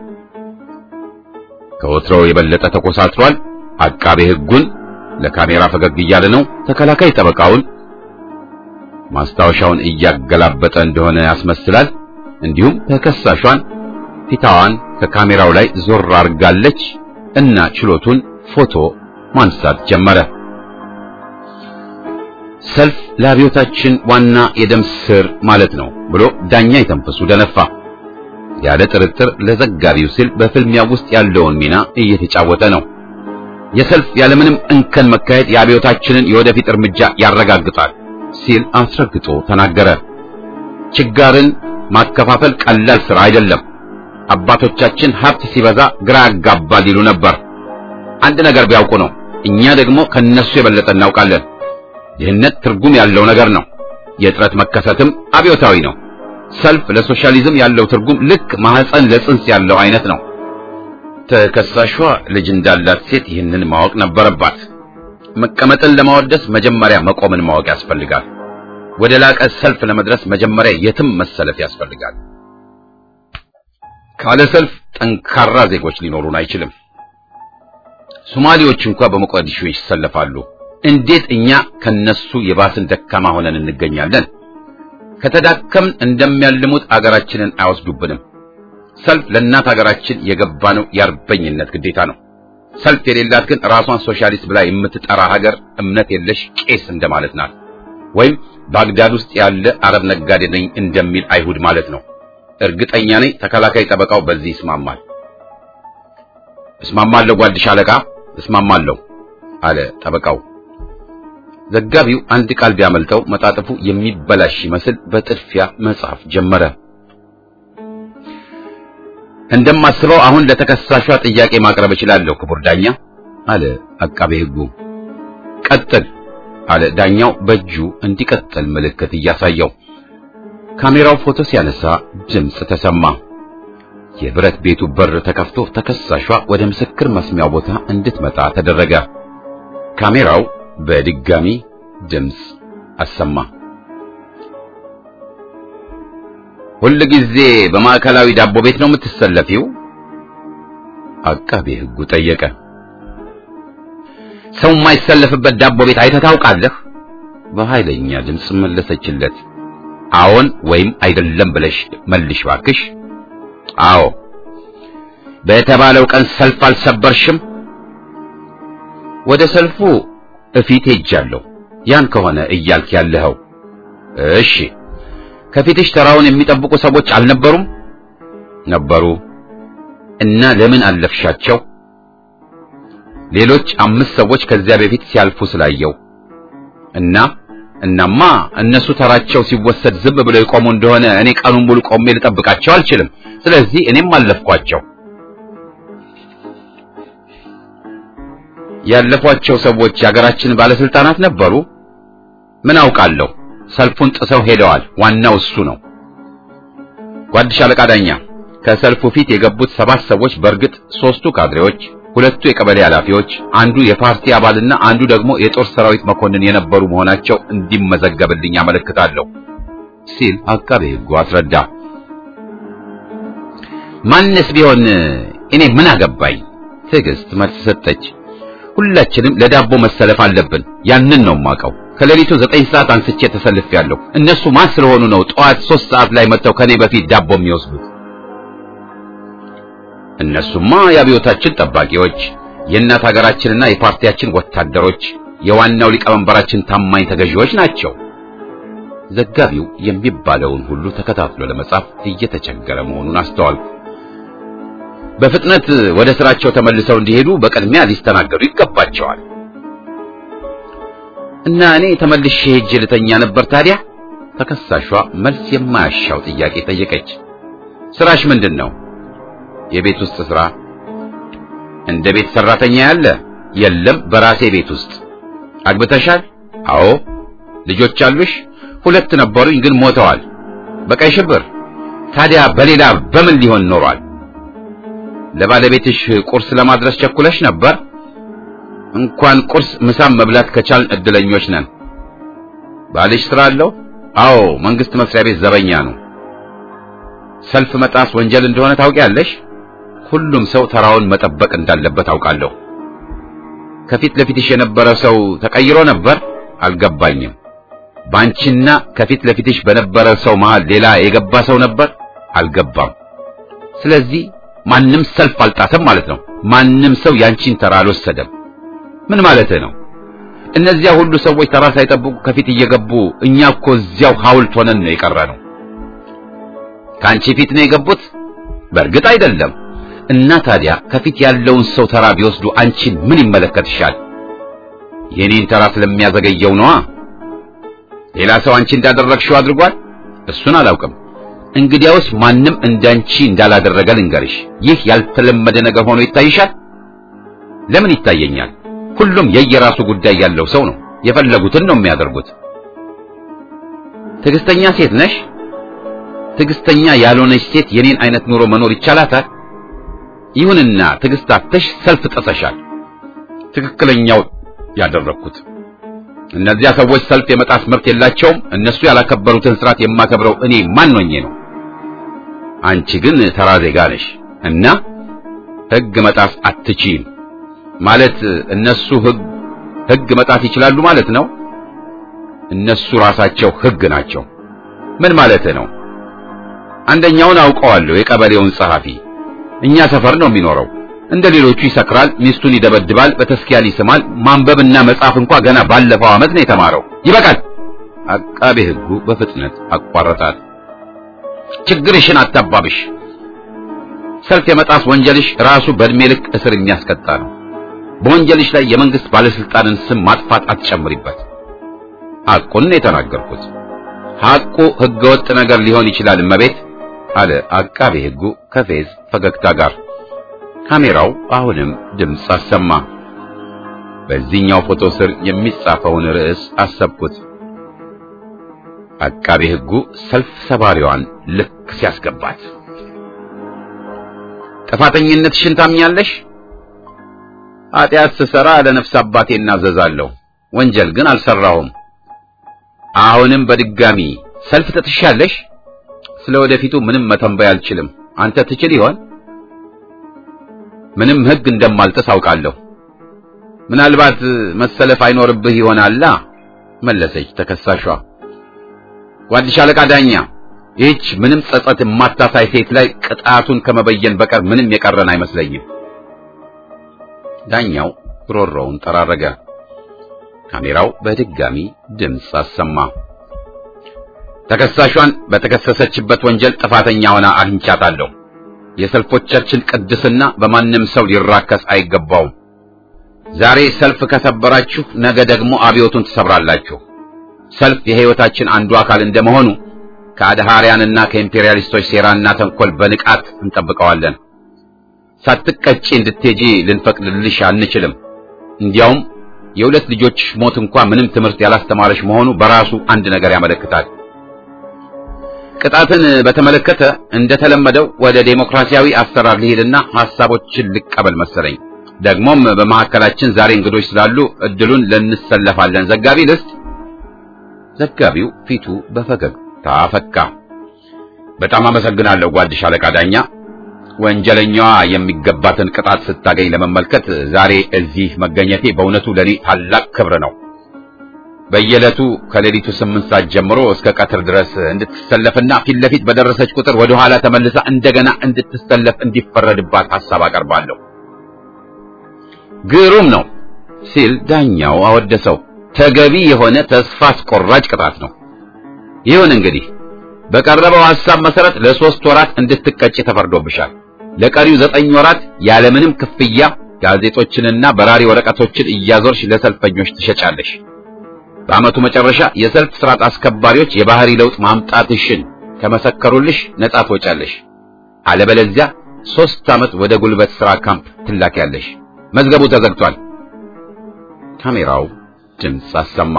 ከወትሮው የበለጠ ተኮሳትሯል። አቃቤ ሕጉን ለካሜራ ፈገግ እያለ ነው። ተከላካይ ጠበቃውን ማስታወሻውን እያገላበጠ እንደሆነ ያስመስላል። እንዲሁም ተከሳሿን ፊታዋን ከካሜራው ላይ ዞር አድርጋለች እና ችሎቱን ፎቶ ማንሳት ጀመረ። ሰልፍ ለአብዮታችን ዋና የደም ስር ማለት ነው ብሎ ዳኛ የተንፈሱ ደነፋ። ያለ ጥርጥር ለዘጋቢው ሲል በፍልሚያ ውስጥ ያለውን ሚና እየተጫወተ ነው። የሰልፍ ያለምንም እንከን መካሄድ የአብዮታችንን የወደፊት እርምጃ ያረጋግጣል ሲል አስረግጦ ተናገረ። ችጋርን ማከፋፈል ቀላል ስራ አይደለም። አባቶቻችን ሀብት ሲበዛ ግራ ያጋባል ይሉ ነበር። አንድ ነገር ቢያውቁ ነው። እኛ ደግሞ ከነሱ የበለጠ እናውቃለን። ድህነት ትርጉም ያለው ነገር ነው። የእጥረት መከሰትም አብዮታዊ ነው። ሰልፍ ለሶሻሊዝም ያለው ትርጉም ልክ ማህፀን ለጽንስ ያለው አይነት ነው። ተከሳሿ ልጅ እንዳላት ሴት ይህንን ማወቅ ነበረባት። መቀመጥን ለማወደስ መጀመሪያ መቆምን ማወቅ ያስፈልጋል። ወደ ላቀ ሰልፍ ለመድረስ መጀመሪያ የትም መሰለፍ ያስፈልጋል። ካለ ሰልፍ ጠንካራ ዜጎች ሊኖሩን አይችልም። ሶማሌዎች እንኳን በሞቃዲሾ ይሰለፋሉ። እንዴት እኛ ከነሱ የባስን ደካማ ሆነን እንገኛለን? ከተዳከምን እንደሚያልሙት አገራችንን አይወስዱብንም። ሰልፍ ለእናት አገራችን የገባነው የአርበኝነት ግዴታ ነው። ሰልፍ የሌላት ግን ራሷን ሶሻሊስት ብላ የምትጠራ ሀገር እምነት የለሽ ቄስ እንደማለት ናት። ወይም ባግዳድ ውስጥ ያለ አረብ ነጋዴ ነኝ እንደሚል አይሁድ ማለት ነው። እርግጠኛ ነኝ ተከላካይ ጠበቃው በዚህ ይስማማል። እስማማለሁ ጓድሽ አለቃ እስማማለሁ አለ ጠበቃው። ዘጋቢው አንድ ቃል ቢያመልጠው መጣጥፉ የሚበላሽ ይመስል በጥድፊያ መጻፍ ጀመረ። እንደማስበው አሁን ለተከሳሿ ጥያቄ ማቅረብ እችላለሁ ክቡር ዳኛ አለ አቃቤ ሕጉ። ቀጥል አለ ዳኛው በእጁ እንዲቀጥል ምልክት እያሳየው። ካሜራው ፎቶ ሲያነሳ ድምፅ ተሰማ። የብረት ቤቱ በር ተከፍቶ ተከሳሿ ወደ ምስክር መስሚያው ቦታ እንድትመጣ ተደረገ። ካሜራው በድጋሚ ድምፅ አሰማ። ሁል ጊዜ በማዕከላዊ ዳቦ ቤት ነው የምትሰለፊው? አቃቤ ሕጉ ጠየቀ። ሰው የማይሰለፍበት ዳቦ ቤት አይተህ ታውቃለህ? በኃይለኛ ድምፅ መለሰችለት። አዎን ወይም አይደለም ብለሽ መልሽ ባክሽ አዎ። በተባለው ቀን ሰልፍ አልሰበርሽም? ወደ ሰልፉ እፊት ሄጃለሁ። ያን ከሆነ እያልክ ያለኸው። እሺ። ከፊትሽ ተራውን የሚጠብቁ ሰዎች አልነበሩም? ነበሩ። እና ለምን አለፍሻቸው? ሌሎች አምስት ሰዎች ከዚያ በፊት ሲያልፉ ስላየው እና እናማ እነሱ ተራቸው ሲወሰድ ዝም ብለው የቆሙ እንደሆነ እኔ ቀኑን ሙሉ ቆሜ ልጠብቃቸው አልችልም። ስለዚህ እኔም አለፍኳቸው። ያለፏቸው ሰዎች የሀገራችን ባለስልጣናት ነበሩ? ምን አውቃለሁ። ሰልፉን ጥሰው ሄደዋል። ዋናው እሱ ነው። ጓድ ሻለቃ ዳኛ፣ ከሰልፉ ፊት የገቡት ሰባት ሰዎች በእርግጥ ሶስቱ ካድሬዎች፣ ሁለቱ የቀበሌ ኃላፊዎች፣ አንዱ የፓርቲ አባልና አንዱ ደግሞ የጦር ሰራዊት መኮንን የነበሩ መሆናቸው እንዲመዘገብልኝ አመለክታለሁ ሲል አቃቤ ሕጉ አስረዳ። ማንስ ቢሆን እኔ ምን አገባኝ? ትዕግስት መልስ ሰጠች። ሁላችንም ለዳቦ መሰለፍ አለብን። ያንን ነው የማውቀው። ከሌሊቱ ዘጠኝ ሰዓት አንስቼ ተሰልፌያለሁ። እነሱ ማን ስለሆኑ ነው ጠዋት ሶስት ሰዓት ላይ መጥተው ከኔ በፊት ዳቦ የሚወስዱት? እነሱማ የአብዮታችን ጠባቂዎች፣ የእናት ሀገራችንና የፓርቲያችን ወታደሮች፣ የዋናው ሊቀመንበራችን ታማኝ ተገዢዎች ናቸው። ዘጋቢው የሚባለውን ሁሉ ተከታትሎ ለመጻፍ እየተቸገረ መሆኑን አስተዋልኩ። በፍጥነት ወደ ስራቸው ተመልሰው እንዲሄዱ በቅድሚያ ሊስተናገዱ ይገባቸዋል። እና እኔ ተመልሼ ሄጄ ልተኛ ነበር ታዲያ? ተከሳሿ መልስ የማያሻው ጥያቄ ጠየቀች። ስራሽ ምንድን ነው? የቤት ውስጥ ስራ። እንደ ቤት ሰራተኛ ያለ? የለም፣ በራሴ ቤት ውስጥ። አግብተሻል? አዎ። ልጆች አሉሽ? ሁለት ነበሩኝ፣ ግን ሞተዋል። በቀይ ሽብር። ታዲያ በሌላ በምን ሊሆን ኖሯል? ለባለቤትሽ ቁርስ ለማድረስ ቸኩለሽ ነበር? እንኳን ቁርስ ምሳም መብላት ከቻልን እድለኞች ነን። ባልሽ ስራ አለው? አዎ፣ መንግስት መስሪያ ቤት ዘበኛ ነው። ሰልፍ መጣስ ወንጀል እንደሆነ ታውቂያለሽ? ሁሉም ሰው ተራውን መጠበቅ እንዳለበት አውቃለሁ። ከፊት ለፊትሽ የነበረ ሰው ተቀይሮ ነበር? አልገባኝም። ባንቺና ከፊት ለፊትሽ በነበረ ሰው መሃል ሌላ የገባ ሰው ነበር? አልገባም። ስለዚህ ማንም ሰልፍ አልጣሰም ማለት ነው። ማንም ሰው ያንቺን ተራ አልወሰደም። ምን ማለትህ ነው? እነዚያ ሁሉ ሰዎች ተራ ሳይጠብቁ ከፊት እየገቡ እኛ እኮ እዚያው ሐውልት ሆነን ነው የቀረነው። ከአንቺ ፊት ነው የገቡት? በእርግጥ አይደለም። እና ታዲያ ከፊት ያለውን ሰው ተራ ቢወስዱ አንቺን ምን ይመለከትሻል? የኔን ተራ ስለሚያዘገየው ነዋ። ሌላ ሰው አንቺ እንዳደረግሽው አድርጓል? እሱን አላውቅም። እንግዲያውስ ማንም እንዳንቺ እንዳላደረገ ልንገርሽ። ይህ ያልተለመደ ነገር ሆኖ ይታይሻል? ለምን ይታየኛል? ሁሉም የየራሱ ጉዳይ ያለው ሰው ነው። የፈለጉትን ነው የሚያደርጉት። ትዕግስተኛ ሴት ነሽ? ትዕግስተኛ ያልሆነች ሴት የኔን አይነት ኑሮ መኖር ይቻላታል? ይሁንና ትዕግስት አጥተሽ ሰልፍ ጥሰሻል። ትክክለኛው ያደረግኩት እነዚያ ሰዎች ሰልፍ የመጣስ መብት የላቸውም። እነሱ ያላከበሩትን ስርዓት የማከብረው እኔ ማን ሆኜ ነው? አንቺ ግን ተራ ዜጋ ነሽ እና ሕግ መጣስ አትችይም ማለት እነሱ ሕግ ሕግ መጣስ ይችላሉ ማለት ነው። እነሱ ራሳቸው ሕግ ናቸው። ምን ማለት ነው? አንደኛውን አውቀዋለሁ፣ የቀበሌውን ጸሐፊ እኛ ሰፈር ነው የሚኖረው። እንደ ሌሎቹ ይሰክራል፣ ሚስቱን ይደበድባል፣ በተስኪያን ይስማል። ማንበብና መጻፍ እንኳ ገና ባለፈው ዓመት ነው የተማረው። ይበቃል። አቃቤ ሕጉ በፍጥነት አቋረጣት። ችግርሽን አታባብሽ። ሰልፍ የመጣስ ወንጀልሽ ራሱ በእድሜ ልክ እስር የሚያስቀጣ ነው። በወንጀልሽ ላይ የመንግስት ባለስልጣንን ስም ማጥፋት አትጨምሪበት። ሐቁን ነው የተናገርኩት። ሐቁ ህገወጥ ነገር ሊሆን ይችላል እመቤት አለ አቃቤ ሕጉ ከፌዝ ፈገግታ ጋር። ካሜራው አሁንም ድምፅ አሰማ። በዚህኛው ፎቶ ስር የሚጻፈውን ርዕስ አሰብኩት። አቃቤ ሕጉ ሰልፍ ሰባሪዋን ልክ ሲያስገባት። ጥፋተኝነትሽን ታምኛለሽ? ኃጢአት ስሰራ ለነፍስ አባቴ እናዘዛለሁ፣ ወንጀል ግን አልሰራሁም። አሁንም በድጋሚ ሰልፍ ትጥሻለሽ? ስለ ወደፊቱ ምንም መተንበይ አልችልም። አንተ ትችል ይሆን? ምንም ሕግ እንደማልጥስ አውቃለሁ። ምናልባት መሰለፍ አይኖርብህ ይሆናላ መለሰች ተከሳሿ። ጓድ ሻለቃ ዳኛ፣ ይህች ምንም ጸጸት የማታሳይ ሴት ላይ ቅጣቱን ከመበየን በቀር ምንም የቀረን አይመስለኝም። ዳኛው ሮሮውን ጠራረገ። ካሜራው በድጋሚ ድምፅ አሰማ። ተከሳሿን በተከሰሰችበት ወንጀል ጥፋተኛ ሆና አግኝቻታለሁ። የሰልፎቻችን ቅድስና በማንም ሰው ሊራከስ አይገባውም። ዛሬ ሰልፍ ከሰበራችሁ ነገ ደግሞ አብዮቱን ትሰብራላችሁ። ሰልፍ የሕይወታችን አንዱ አካል እንደመሆኑ ከአድሃሪያንና ከኢምፔሪያሊስቶች ሴራና ተንኮል በንቃት እንጠብቀዋለን። ሳትቀጪ እንድትሄጂ ልንፈቅድልሽ አንችልም። እንዲያውም የሁለት ልጆችሽ ሞት እንኳ ምንም ትምህርት ያላስተማረሽ መሆኑ በራሱ አንድ ነገር ያመለክታል። ቅጣትን በተመለከተ እንደተለመደው ወደ ዴሞክራሲያዊ አሰራር ልሄድና ሐሳቦችን ልቀበል መሰለኝ። ደግሞም በመካከላችን ዛሬ እንግዶች ስላሉ እድሉን ለንሰለፋለን። ዘጋቢ ልስጥ። ዘጋቢው ፊቱ በፈገግታ ፈካ። በጣም አመሰግናለሁ ጓድሽ አለቃ ዳኛ። ወንጀለኛዋ የሚገባትን ቅጣት ስታገኝ ለመመልከት ዛሬ እዚህ መገኘቴ በእውነቱ ለኔ ታላቅ ክብር ነው። በየዕለቱ ከሌሊቱ ስምንት ሰዓት ጀምሮ እስከ ቀትር ድረስ እንድትሰለፍና ፊት ለፊት በደረሰች ቁጥር ወደ ኋላ ተመልሳ እንደገና እንድትሰለፍ እንዲፈረድባት ሐሳብ አቀርባለሁ። ግሩም ነው ሲል ዳኛው አወደሰው። ተገቢ የሆነ ተስፋ አስቆራጭ ቅጣት ነው። ይሁን እንግዲህ በቀረበው ሐሳብ መሰረት ለሶስት ወራት እንድትቀጭ ተፈርዶብሻል። ለቀሪው ዘጠኝ ወራት ያለምንም ክፍያ ጋዜጦችንና በራሪ ወረቀቶችን እያዞርሽ ለሰልፈኞች ትሸጫለሽ። በዓመቱ መጨረሻ የሰልፍ ስርዓት አስከባሪዎች የባህሪ ለውጥ ማምጣትሽን ከመሰከሩልሽ ነጻ ትወጫለሽ። አለበለዚያ ሶስት ዓመት ወደ ጉልበት ሥራ ካምፕ ትላኪያለሽ። መዝገቡ ተዘግቷል። ካሜራው ድምፅ አሰማ።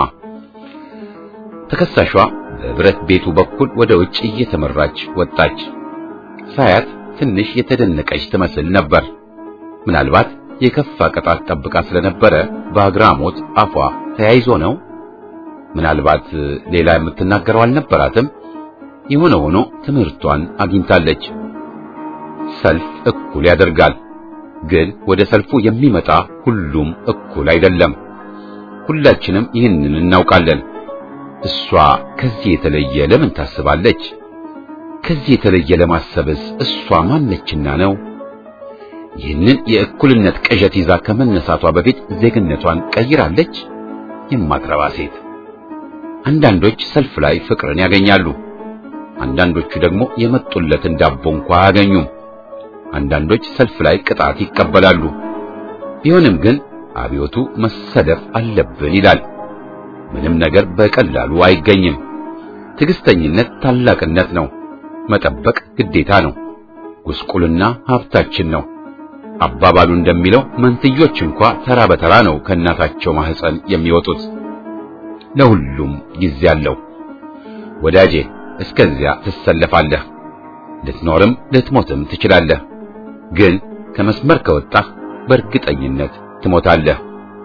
ተከሳሿ በብረት ቤቱ በኩል ወደ ውጭ እየተመራች ወጣች። ሳያት ትንሽ የተደነቀች ትመስል ነበር። ምናልባት የከፋ ቅጣት ጠብቃ ስለነበረ በአግራሞት አፏ ተያይዞ ነው። ምናልባት ሌላ የምትናገረው አልነበራትም። የሆነ ሆኖ ትምህርቷን አግኝታለች። ሰልፍ እኩል ያደርጋል፣ ግን ወደ ሰልፉ የሚመጣ ሁሉም እኩል አይደለም። ሁላችንም ይህንን እናውቃለን። እሷ ከዚህ የተለየ ለምን ታስባለች? ከዚህ የተለየ ለማሰብስ እሷ ማነችና ነው? ይህንን የእኩልነት ቅዠት ይዛ ከመነሳቷ በፊት ዜግነቷን ቀይራለች? የማትረባ ሴት። አንዳንዶች ሰልፍ ላይ ፍቅርን ያገኛሉ። አንዳንዶቹ ደግሞ የመጡለትን ዳቦ እንኳ አያገኙም። አንዳንዶች ሰልፍ ላይ ቅጣት ይቀበላሉ። ቢሆንም ግን አብዮቱ መሰለፍ አለብን ይላል። ምንም ነገር በቀላሉ አይገኝም። ትዕግስተኝነት ታላቅነት ነው። መጠበቅ ግዴታ ነው። ጉስቁልና ሀብታችን ነው። አባባሉ እንደሚለው መንትዮች እንኳ ተራ በተራ ነው ከእናታቸው ማህፀን የሚወጡት። ለሁሉም ጊዜ አለው። ወዳጄ እስከዚያ ትሰለፋለህ። ልትኖርም ልትሞትም ትችላለህ። ግን ከመስመር ከወጣህ በእርግጠኝነት ትሞታለህ።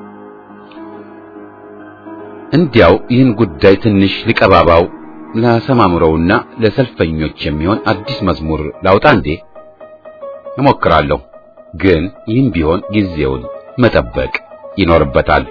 እንዲያው ይህን ጉዳይ ትንሽ ሊቀባባው ላሰማምረውና ለሰልፈኞች የሚሆን አዲስ መዝሙር ላውጣ እንዴ? እሞክራለሁ። ግን ይህም ቢሆን ጊዜውን መጠበቅ ይኖርበታል።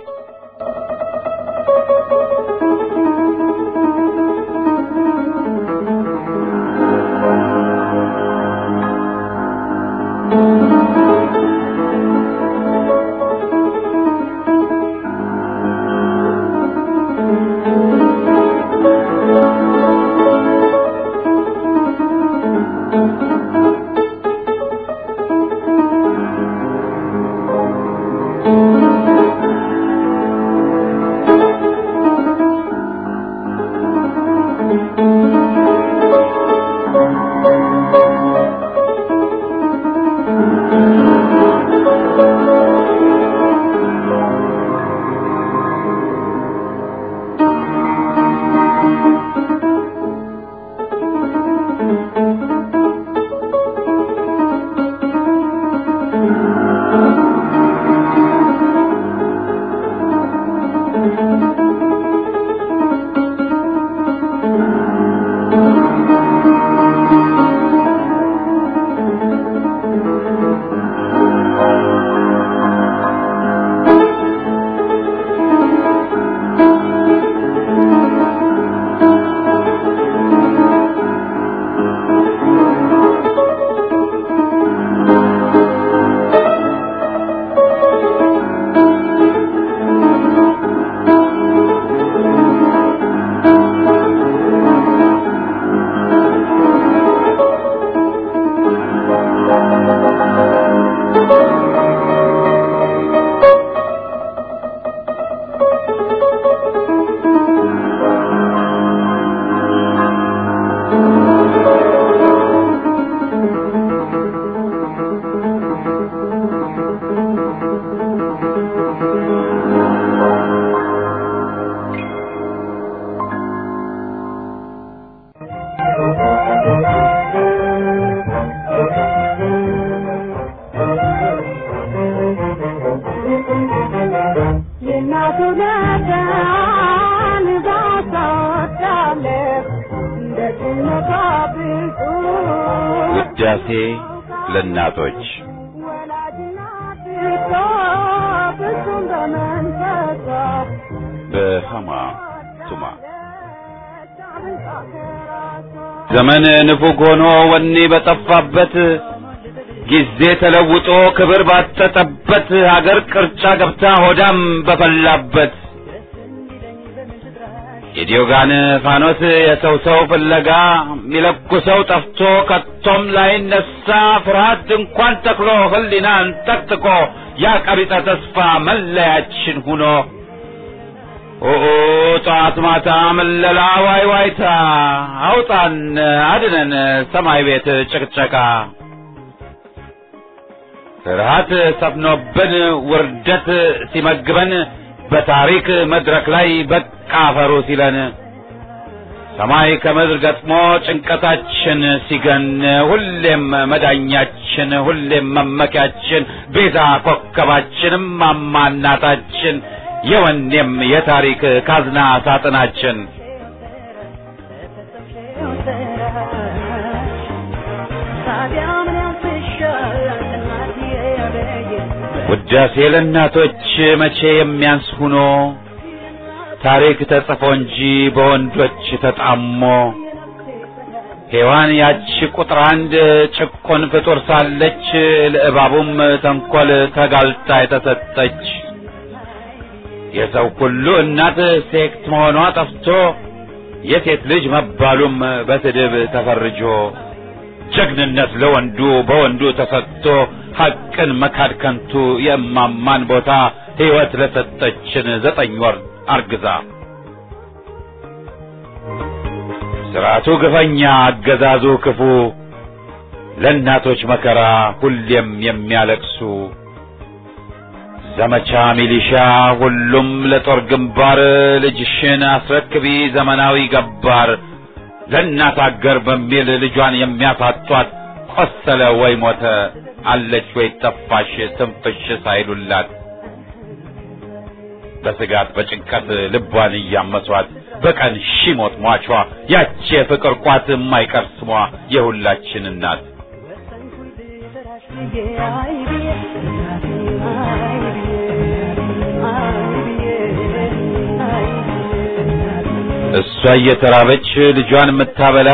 ውዳሴ ለእናቶች በሃማ ቱማ ዘመን ንፉግ ሆኖ ወኔ በጠፋበት ጊዜ ተለውጦ ክብር ባጠጠበት ሀገር ቅርጫ ገብታ ሆዳም በፈላበት የዲዮጋን ፋኖስ የሰው ሰው ፍለጋ ሚለኩሰው ጠፍቶ ከቶም ላይነሳ ፍርሃት ድንኳን ተክሎ ህሊናን ጠቅጥቆ ያ ቀቢጸ ተስፋ መለያችን ሁኖ ኦኦ ጠዋት ማታ መለላ ዋይ ዋይታ አውጣን አድነን ሰማይ ቤት ጭቅጨቃ ፍርሃት ሰፍኖብን ውርደት ሲመግበን በታሪክ መድረክ ላይ በቃ ፈሩ ሲለን ሰማይ ከምድር ገጥሞ ጭንቀታችን ሲገን ሁሌም መዳኛችን ሁሌም መመኪያችን ቤዛ ኮከባችንም ማማናታችን የወኔም የታሪክ ካዝና ሳጥናችን ውዳሴ ለእናቶች መቼ የሚያንስ ሁኖ ታሪክ ተጽፎ እንጂ በወንዶች ተጣሞ ሔዋን ያቺ ቁጥር አንድ ጭቆን ፍጡር ሳለች ለእባቡም ተንኰል ተጋልጣ የተሰጠች የሰው ሁሉ እናት ሴት መሆኗ ጠፍቶ የሴት ልጅ መባሉም በስድብ ተፈርጆ ጀግንነት ለወንዱ በወንዱ ተሰጥቶ ሐቅን መካድ ከንቱ የእማማን ቦታ ሕይወት ለሰጠችን ዘጠኝ ወር አርግዛ ስርዓቱ ግፈኛ አገዛዙ ክፉ ለእናቶች መከራ ሁሌም የሚያለቅሱ ዘመቻ ሚሊሻ ሁሉም ለጦር ግንባር ልጅሽን አስረክቢ ዘመናዊ ገባር ለእናት አገር በሚል ልጇን የሚያሳጧት ቆሰለ ወይ ሞተ አለች ወይ ጠፋሽ ትንፍሽ ሳይሉላት በስጋት በጭንቀት ልቧን እያመሷት በቀን ሺ ሞት ሟቿ ያቺ የፍቅር ቋት የማይቀር ስሟ የሁላችን እናት እሷ እየተራበች ልጇን የምታበላ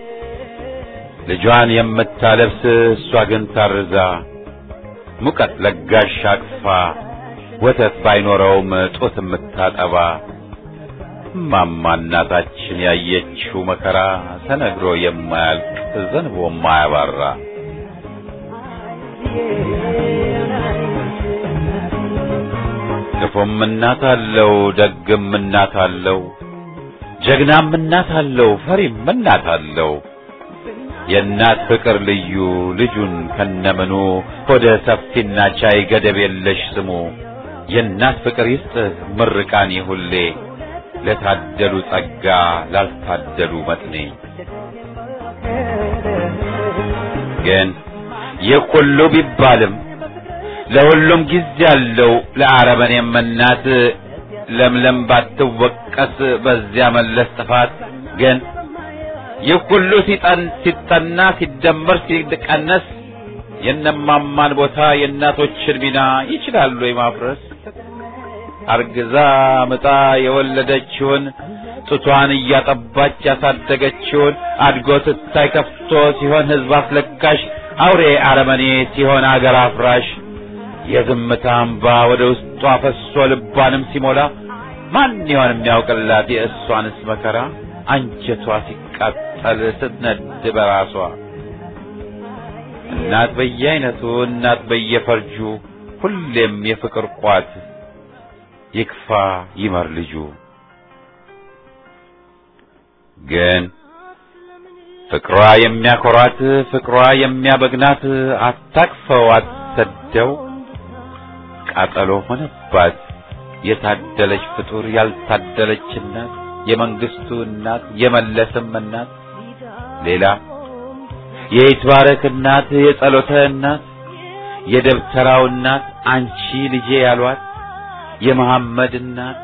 ልጇን የምታለብስ እሷ ግን ታርዛ ሙቀት ለጋሽ አቅፋ ወተት ባይኖረውም ጡት የምታጠባ እማማ እናታችን ያየችው መከራ ተነግሮ የማያልቅ ዘንቦ የማያባራ ክፉም እናት አለው ደግም እናት አለው ጀግናም እናት አለው ፈሪም እናት አለው የእናት ፍቅር ልዩ ልጁን ከነምኑ ሆደ ሰፊና ቻይ ገደብ የለሽ ስሙ የእናት ፍቅር ይስጥህ ምርቃኔ ሁሌ ለታደሉ ጸጋ ላልታደሉ መጥኔ ግን ይህ ሁሉ ቢባልም ለሁሉም ጊዜ አለው ለአረመኔም እናት ለምለም ባትወቀስ በዚያ መለስ ጥፋት ግን ይህ ሁሉ ሲጠን ሲጠና ሲደመር ሲቀነስ የነማማን ቦታ የእናቶችን ሚና ይችላሉ የማፍረስ አርግዛ ምጣ የወለደችውን ጡቷን እያጠባች ያሳደገችውን አድጎ ስታይ ከፍቶ ሲሆን ሕዝብ አስለቃሽ አውሬ አረመኔ ሲሆን አገር አፍራሽ የዝምታ አምባ ወደ ውስጧ ፈሶ ልቧንም ሲሞላ ማን ይሆን የሚያውቅላት የእሷንስ መከራ አንጀቷ ሲቃጠል ስትነድ በራሷ እናት በየአይነቱ እናት በየፈርጁ ሁሌም የፍቅር ቋት ይክፋ ይመር ልጁ ግን ፍቅሯ የሚያኮራት ፍቅሯ የሚያበግናት አታቅፈው አትሰደው ቃጠሎ ሆነባት የታደለች ፍጡር ያልታደለች እናት የመንግስቱ እናት የመለስም እናት ሌላ የይትባረክ እናት የጸሎተ እናት የደብተራው እናት አንቺ ልጄ ያሏት የመሐመድ እናት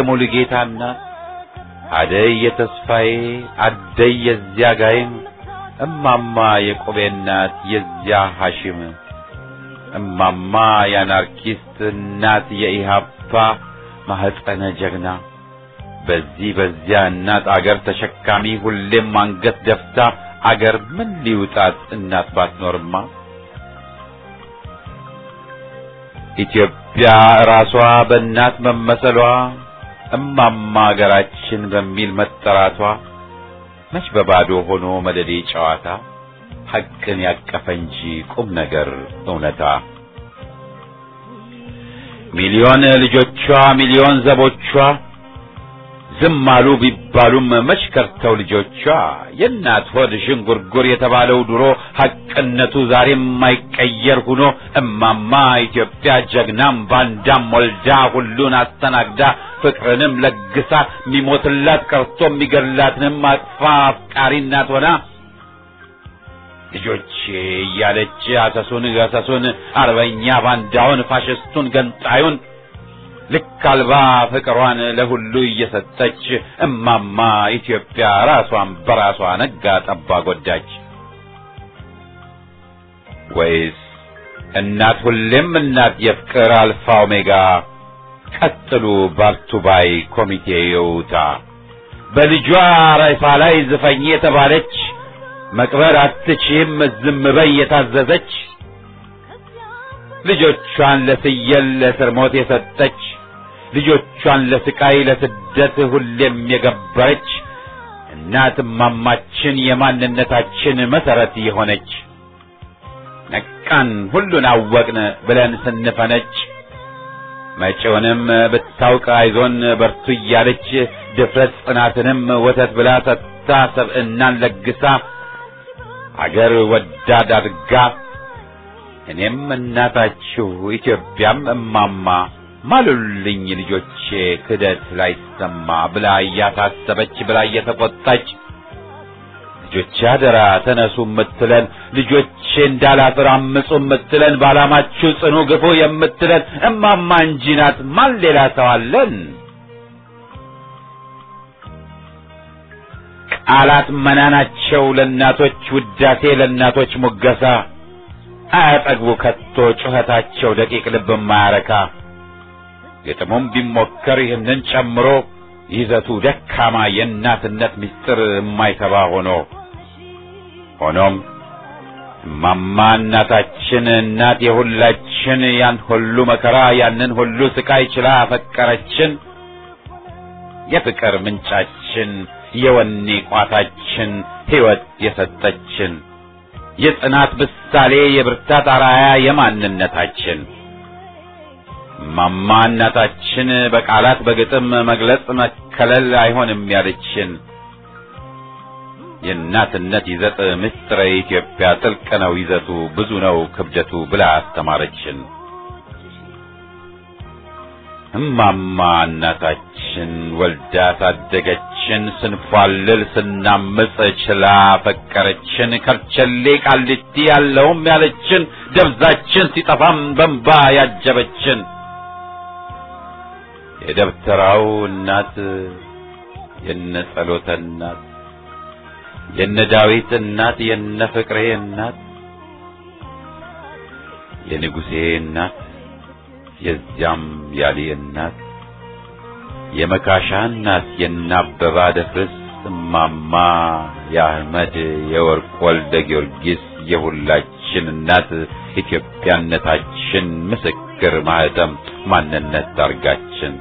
የሙሉጌታ እናት አደይ የተስፋዬ አደይ የዚያ ጋይም እማማ የቆቤ እናት የዚያ ሐሺም እማማ የአናርኪስት እናት የኢሃፓ ማህፀነ ጀግና በዚህ በዚያ እናት አገር ተሸካሚ ሁሌም አንገት ደፍታ አገር ምን ሊውጣት እናት ባትኖርማ ኢትዮጵያ ራሷ በእናት መመሰሏ እማማ አገራችን በሚል መጠራቷ መች በባዶ ሆኖ መደዴ ጨዋታ ሐቅን ያቀፈ እንጂ ቁም ነገር እውነታ ሚሊዮን ልጆቿ ሚሊዮን ዘቦቿ ዝም አሉ ቢባሉም መች ከርተው ልጆቿ የእናት ሆድ ዥንጉርጉር የተባለው ድሮ ሐቅነቱ ዛሬም የማይቀየር ሁኖ እማማ ኢትዮጵያ ጀግናም ባንዳም ወልዳ ሁሉን አስተናግዳ ፍቅርንም ለግሳ ሚሞትላት ቀርቶ የሚገድላትንም አቅፋ አፍቃሪ እናት ሆና ልጆቼ እያለች አሰሱን ገሰሱን አርበኛ ባንዳውን ፋሽስቱን ገንጣዩን ልክ አልባ ፍቅሯን ለሁሉ እየሰጠች እማማ ኢትዮጵያ ራሷን በራሷ ነጋ ጠባ ጎዳች። ወይስ እናት ሁሌም እናት የፍቅር አልፋ ኦሜጋ ቀጥሉ ባልቱ ባይ ኮሚቴ የውታ በልጇ ሬሳ ላይ ዝፈኝ የተባለች መቅበር አትችም ዝም በይ የታዘዘች ልጆቿን ለፍየል ለእስር ሞት የሰጠች ልጆቿን ለስቃይ ለስደት ሁሌም የገበረች እናት እማማችን የማንነታችን መሰረት የሆነች ነቃን ሁሉን አወቅን ብለን ስንፈነጭ መጪውንም ብታውቅ አይዞን በርቱ እያለች ድፍረት ጽናትንም ወተት ብላ ሰጥታ ሰብዕናን ለግሳ አገር ወዳድ አድጋ እኔም እናታችሁ ኢትዮጵያም እማማ ማሉልኝ ልጆቼ ክደት ላይሰማ ብላ እያሳሰበች ብላ እየተቆጣች ልጆቼ አደራ ተነሱ የምትለን ልጆቼ እንዳላፍር አምፁ የምትለን ባላማችሁ ጽኑ ግፉ የምትለን እማማ እንጂ ናት። ማን ሌላ ሰው አለን? ቃላት መናናቸው ለእናቶች ውዳሴ ለእናቶች ሙገሳ አያጠግቡ ከቶ ጩኸታቸው ደቂቅ ልብ የማያረካ ግጥሙም ቢሞከር ይህንን ጨምሮ ይዘቱ ደካማ የእናትነት ምስጢር የማይተባ ሆኖ ሆኖም እማማ እናታችን እናት የሁላችን ያን ሁሉ መከራ ያንን ሁሉ ስቃይ ችላ አፈቀረችን የፍቅር ምንጫችን የወኔ ቋታችን ሕይወት የሰጠችን የጽናት ምሳሌ የብርታት አራያ የማንነታችን እማማ እናታችን በቃላት በግጥም መግለጽ መከለል አይሆንም ያለችን የእናትነት ይዘት ምስጢረ ኢትዮጵያ ጥልቅ ነው ይዘቱ ብዙ ነው ክብደቱ ብላ አስተማረችን። እማማ እናታችን ወልዳ ሳደገችን፣ ስንፏልል ስናምፅ ችላ ፈቀረችን። ከርቸሌ ቃሊቲ ያለውም ያለችን፣ ደብዛችን ሲጠፋም በንባ ያጀበችን የደብተራው እናት የነ ጸሎተ እናት የነ ዳዊት እናት የነ ፍቅሬ እናት የንጉሴ እናት የዚያም ያሌ እናት የመካሻ እናት የነ አበባ ደፍርስ እማማ የአህመድ የወርቅ ወልደ ጊዮርጊስ የሁላችን እናት ኢትዮጵያነታችን ምስክር ማህተም ማንነት ዳርጋችን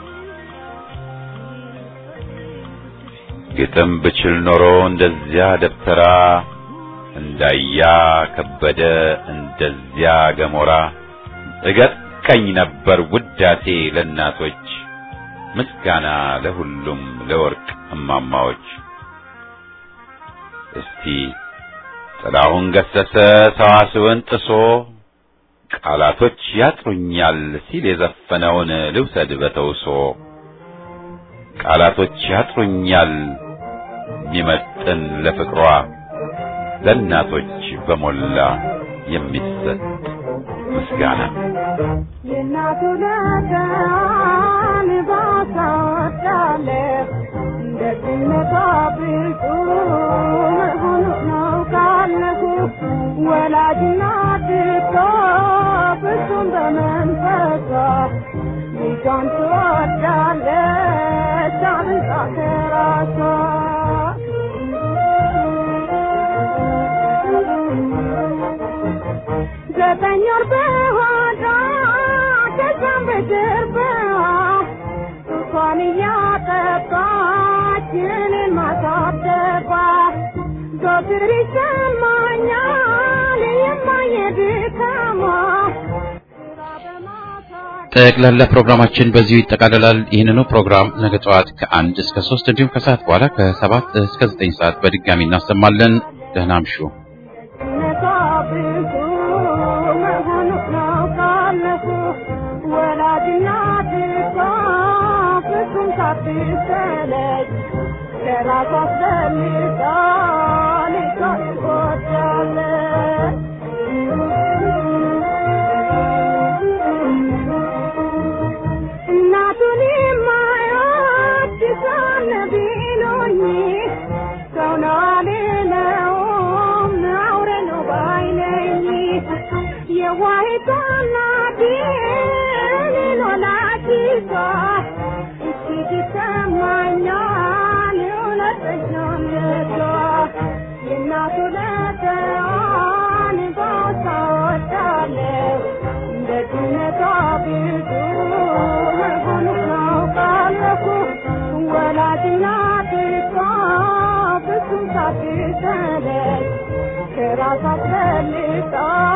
ግጥም ብችል ኖሮ እንደዚያ ደብተራ እንዳያ ከበደ እንደዚያ ገሞራ እገጥ ቀኝ ነበር ውዳሴ ለእናቶች ምስጋና ለሁሉም ለወርቅ እማማዎች። እስቲ ጥላሁን ገሰሰ ሰዋስውን ጥሶ ቃላቶች ያጥሩኛል ሲል የዘፈነውን ልውሰድ በተውሶ ቃላቶች ያጥሩኛል የሚመጥን ለፍቅሯ ለእናቶች በሞላ የሚሰጥ ምስጋና የእናቱ ለዳን ባሳወዳለ ደግነቷ ብርቱ መሆኑ ነው ወላጅና ድቶ ፍጹም በመንፈሷ ልጇን ትወዳለች አብልጣ ከራሷ ዘጠኝ ወር በሆዷ ከዛም በጀርባዋ ጡቷን እያጠባች እኔን ማሳደጓ ዘወትር ይሰማኛል የማየ ድካሟ ስራ በማሳደግ ጠቅላላ ፕሮግራማችን በዚሁ ይጠቃልላል። ይህንኑ ፕሮግራም ነገ ጠዋት ከአንድ እስከ ሶስት እንዲሁም ከሰዓት በኋላ ከሰባት እስከ ዘጠኝ ሰዓት በድጋሚ እናሰማለን። ደህና አምሹ። ነቷ ብዙ መሆኑ ነው ካለፉ ወላጅና ድቷ ፍጹም ሳትሰለች ለራሷ አስፈልጋ ልጇን ትወዳለች። እናቱን የማይወድ ሳለ ቢሉኝ ሰው ነው አልለውም አውሬ ነው ባይ ነኝ። የዋሂቷ እናቴ እኔን ወላዲቷ እጅግ ይሰማኛል እውነተኛነቷ የእናቱ ለተዋን ባሳ ወዳለሁ ደግነቷ ብዙ መሆኑን አውቃለሁ። ወላጅና ድቷ ፍጹም ሳትሰለች ከራሷ አስፈልጣ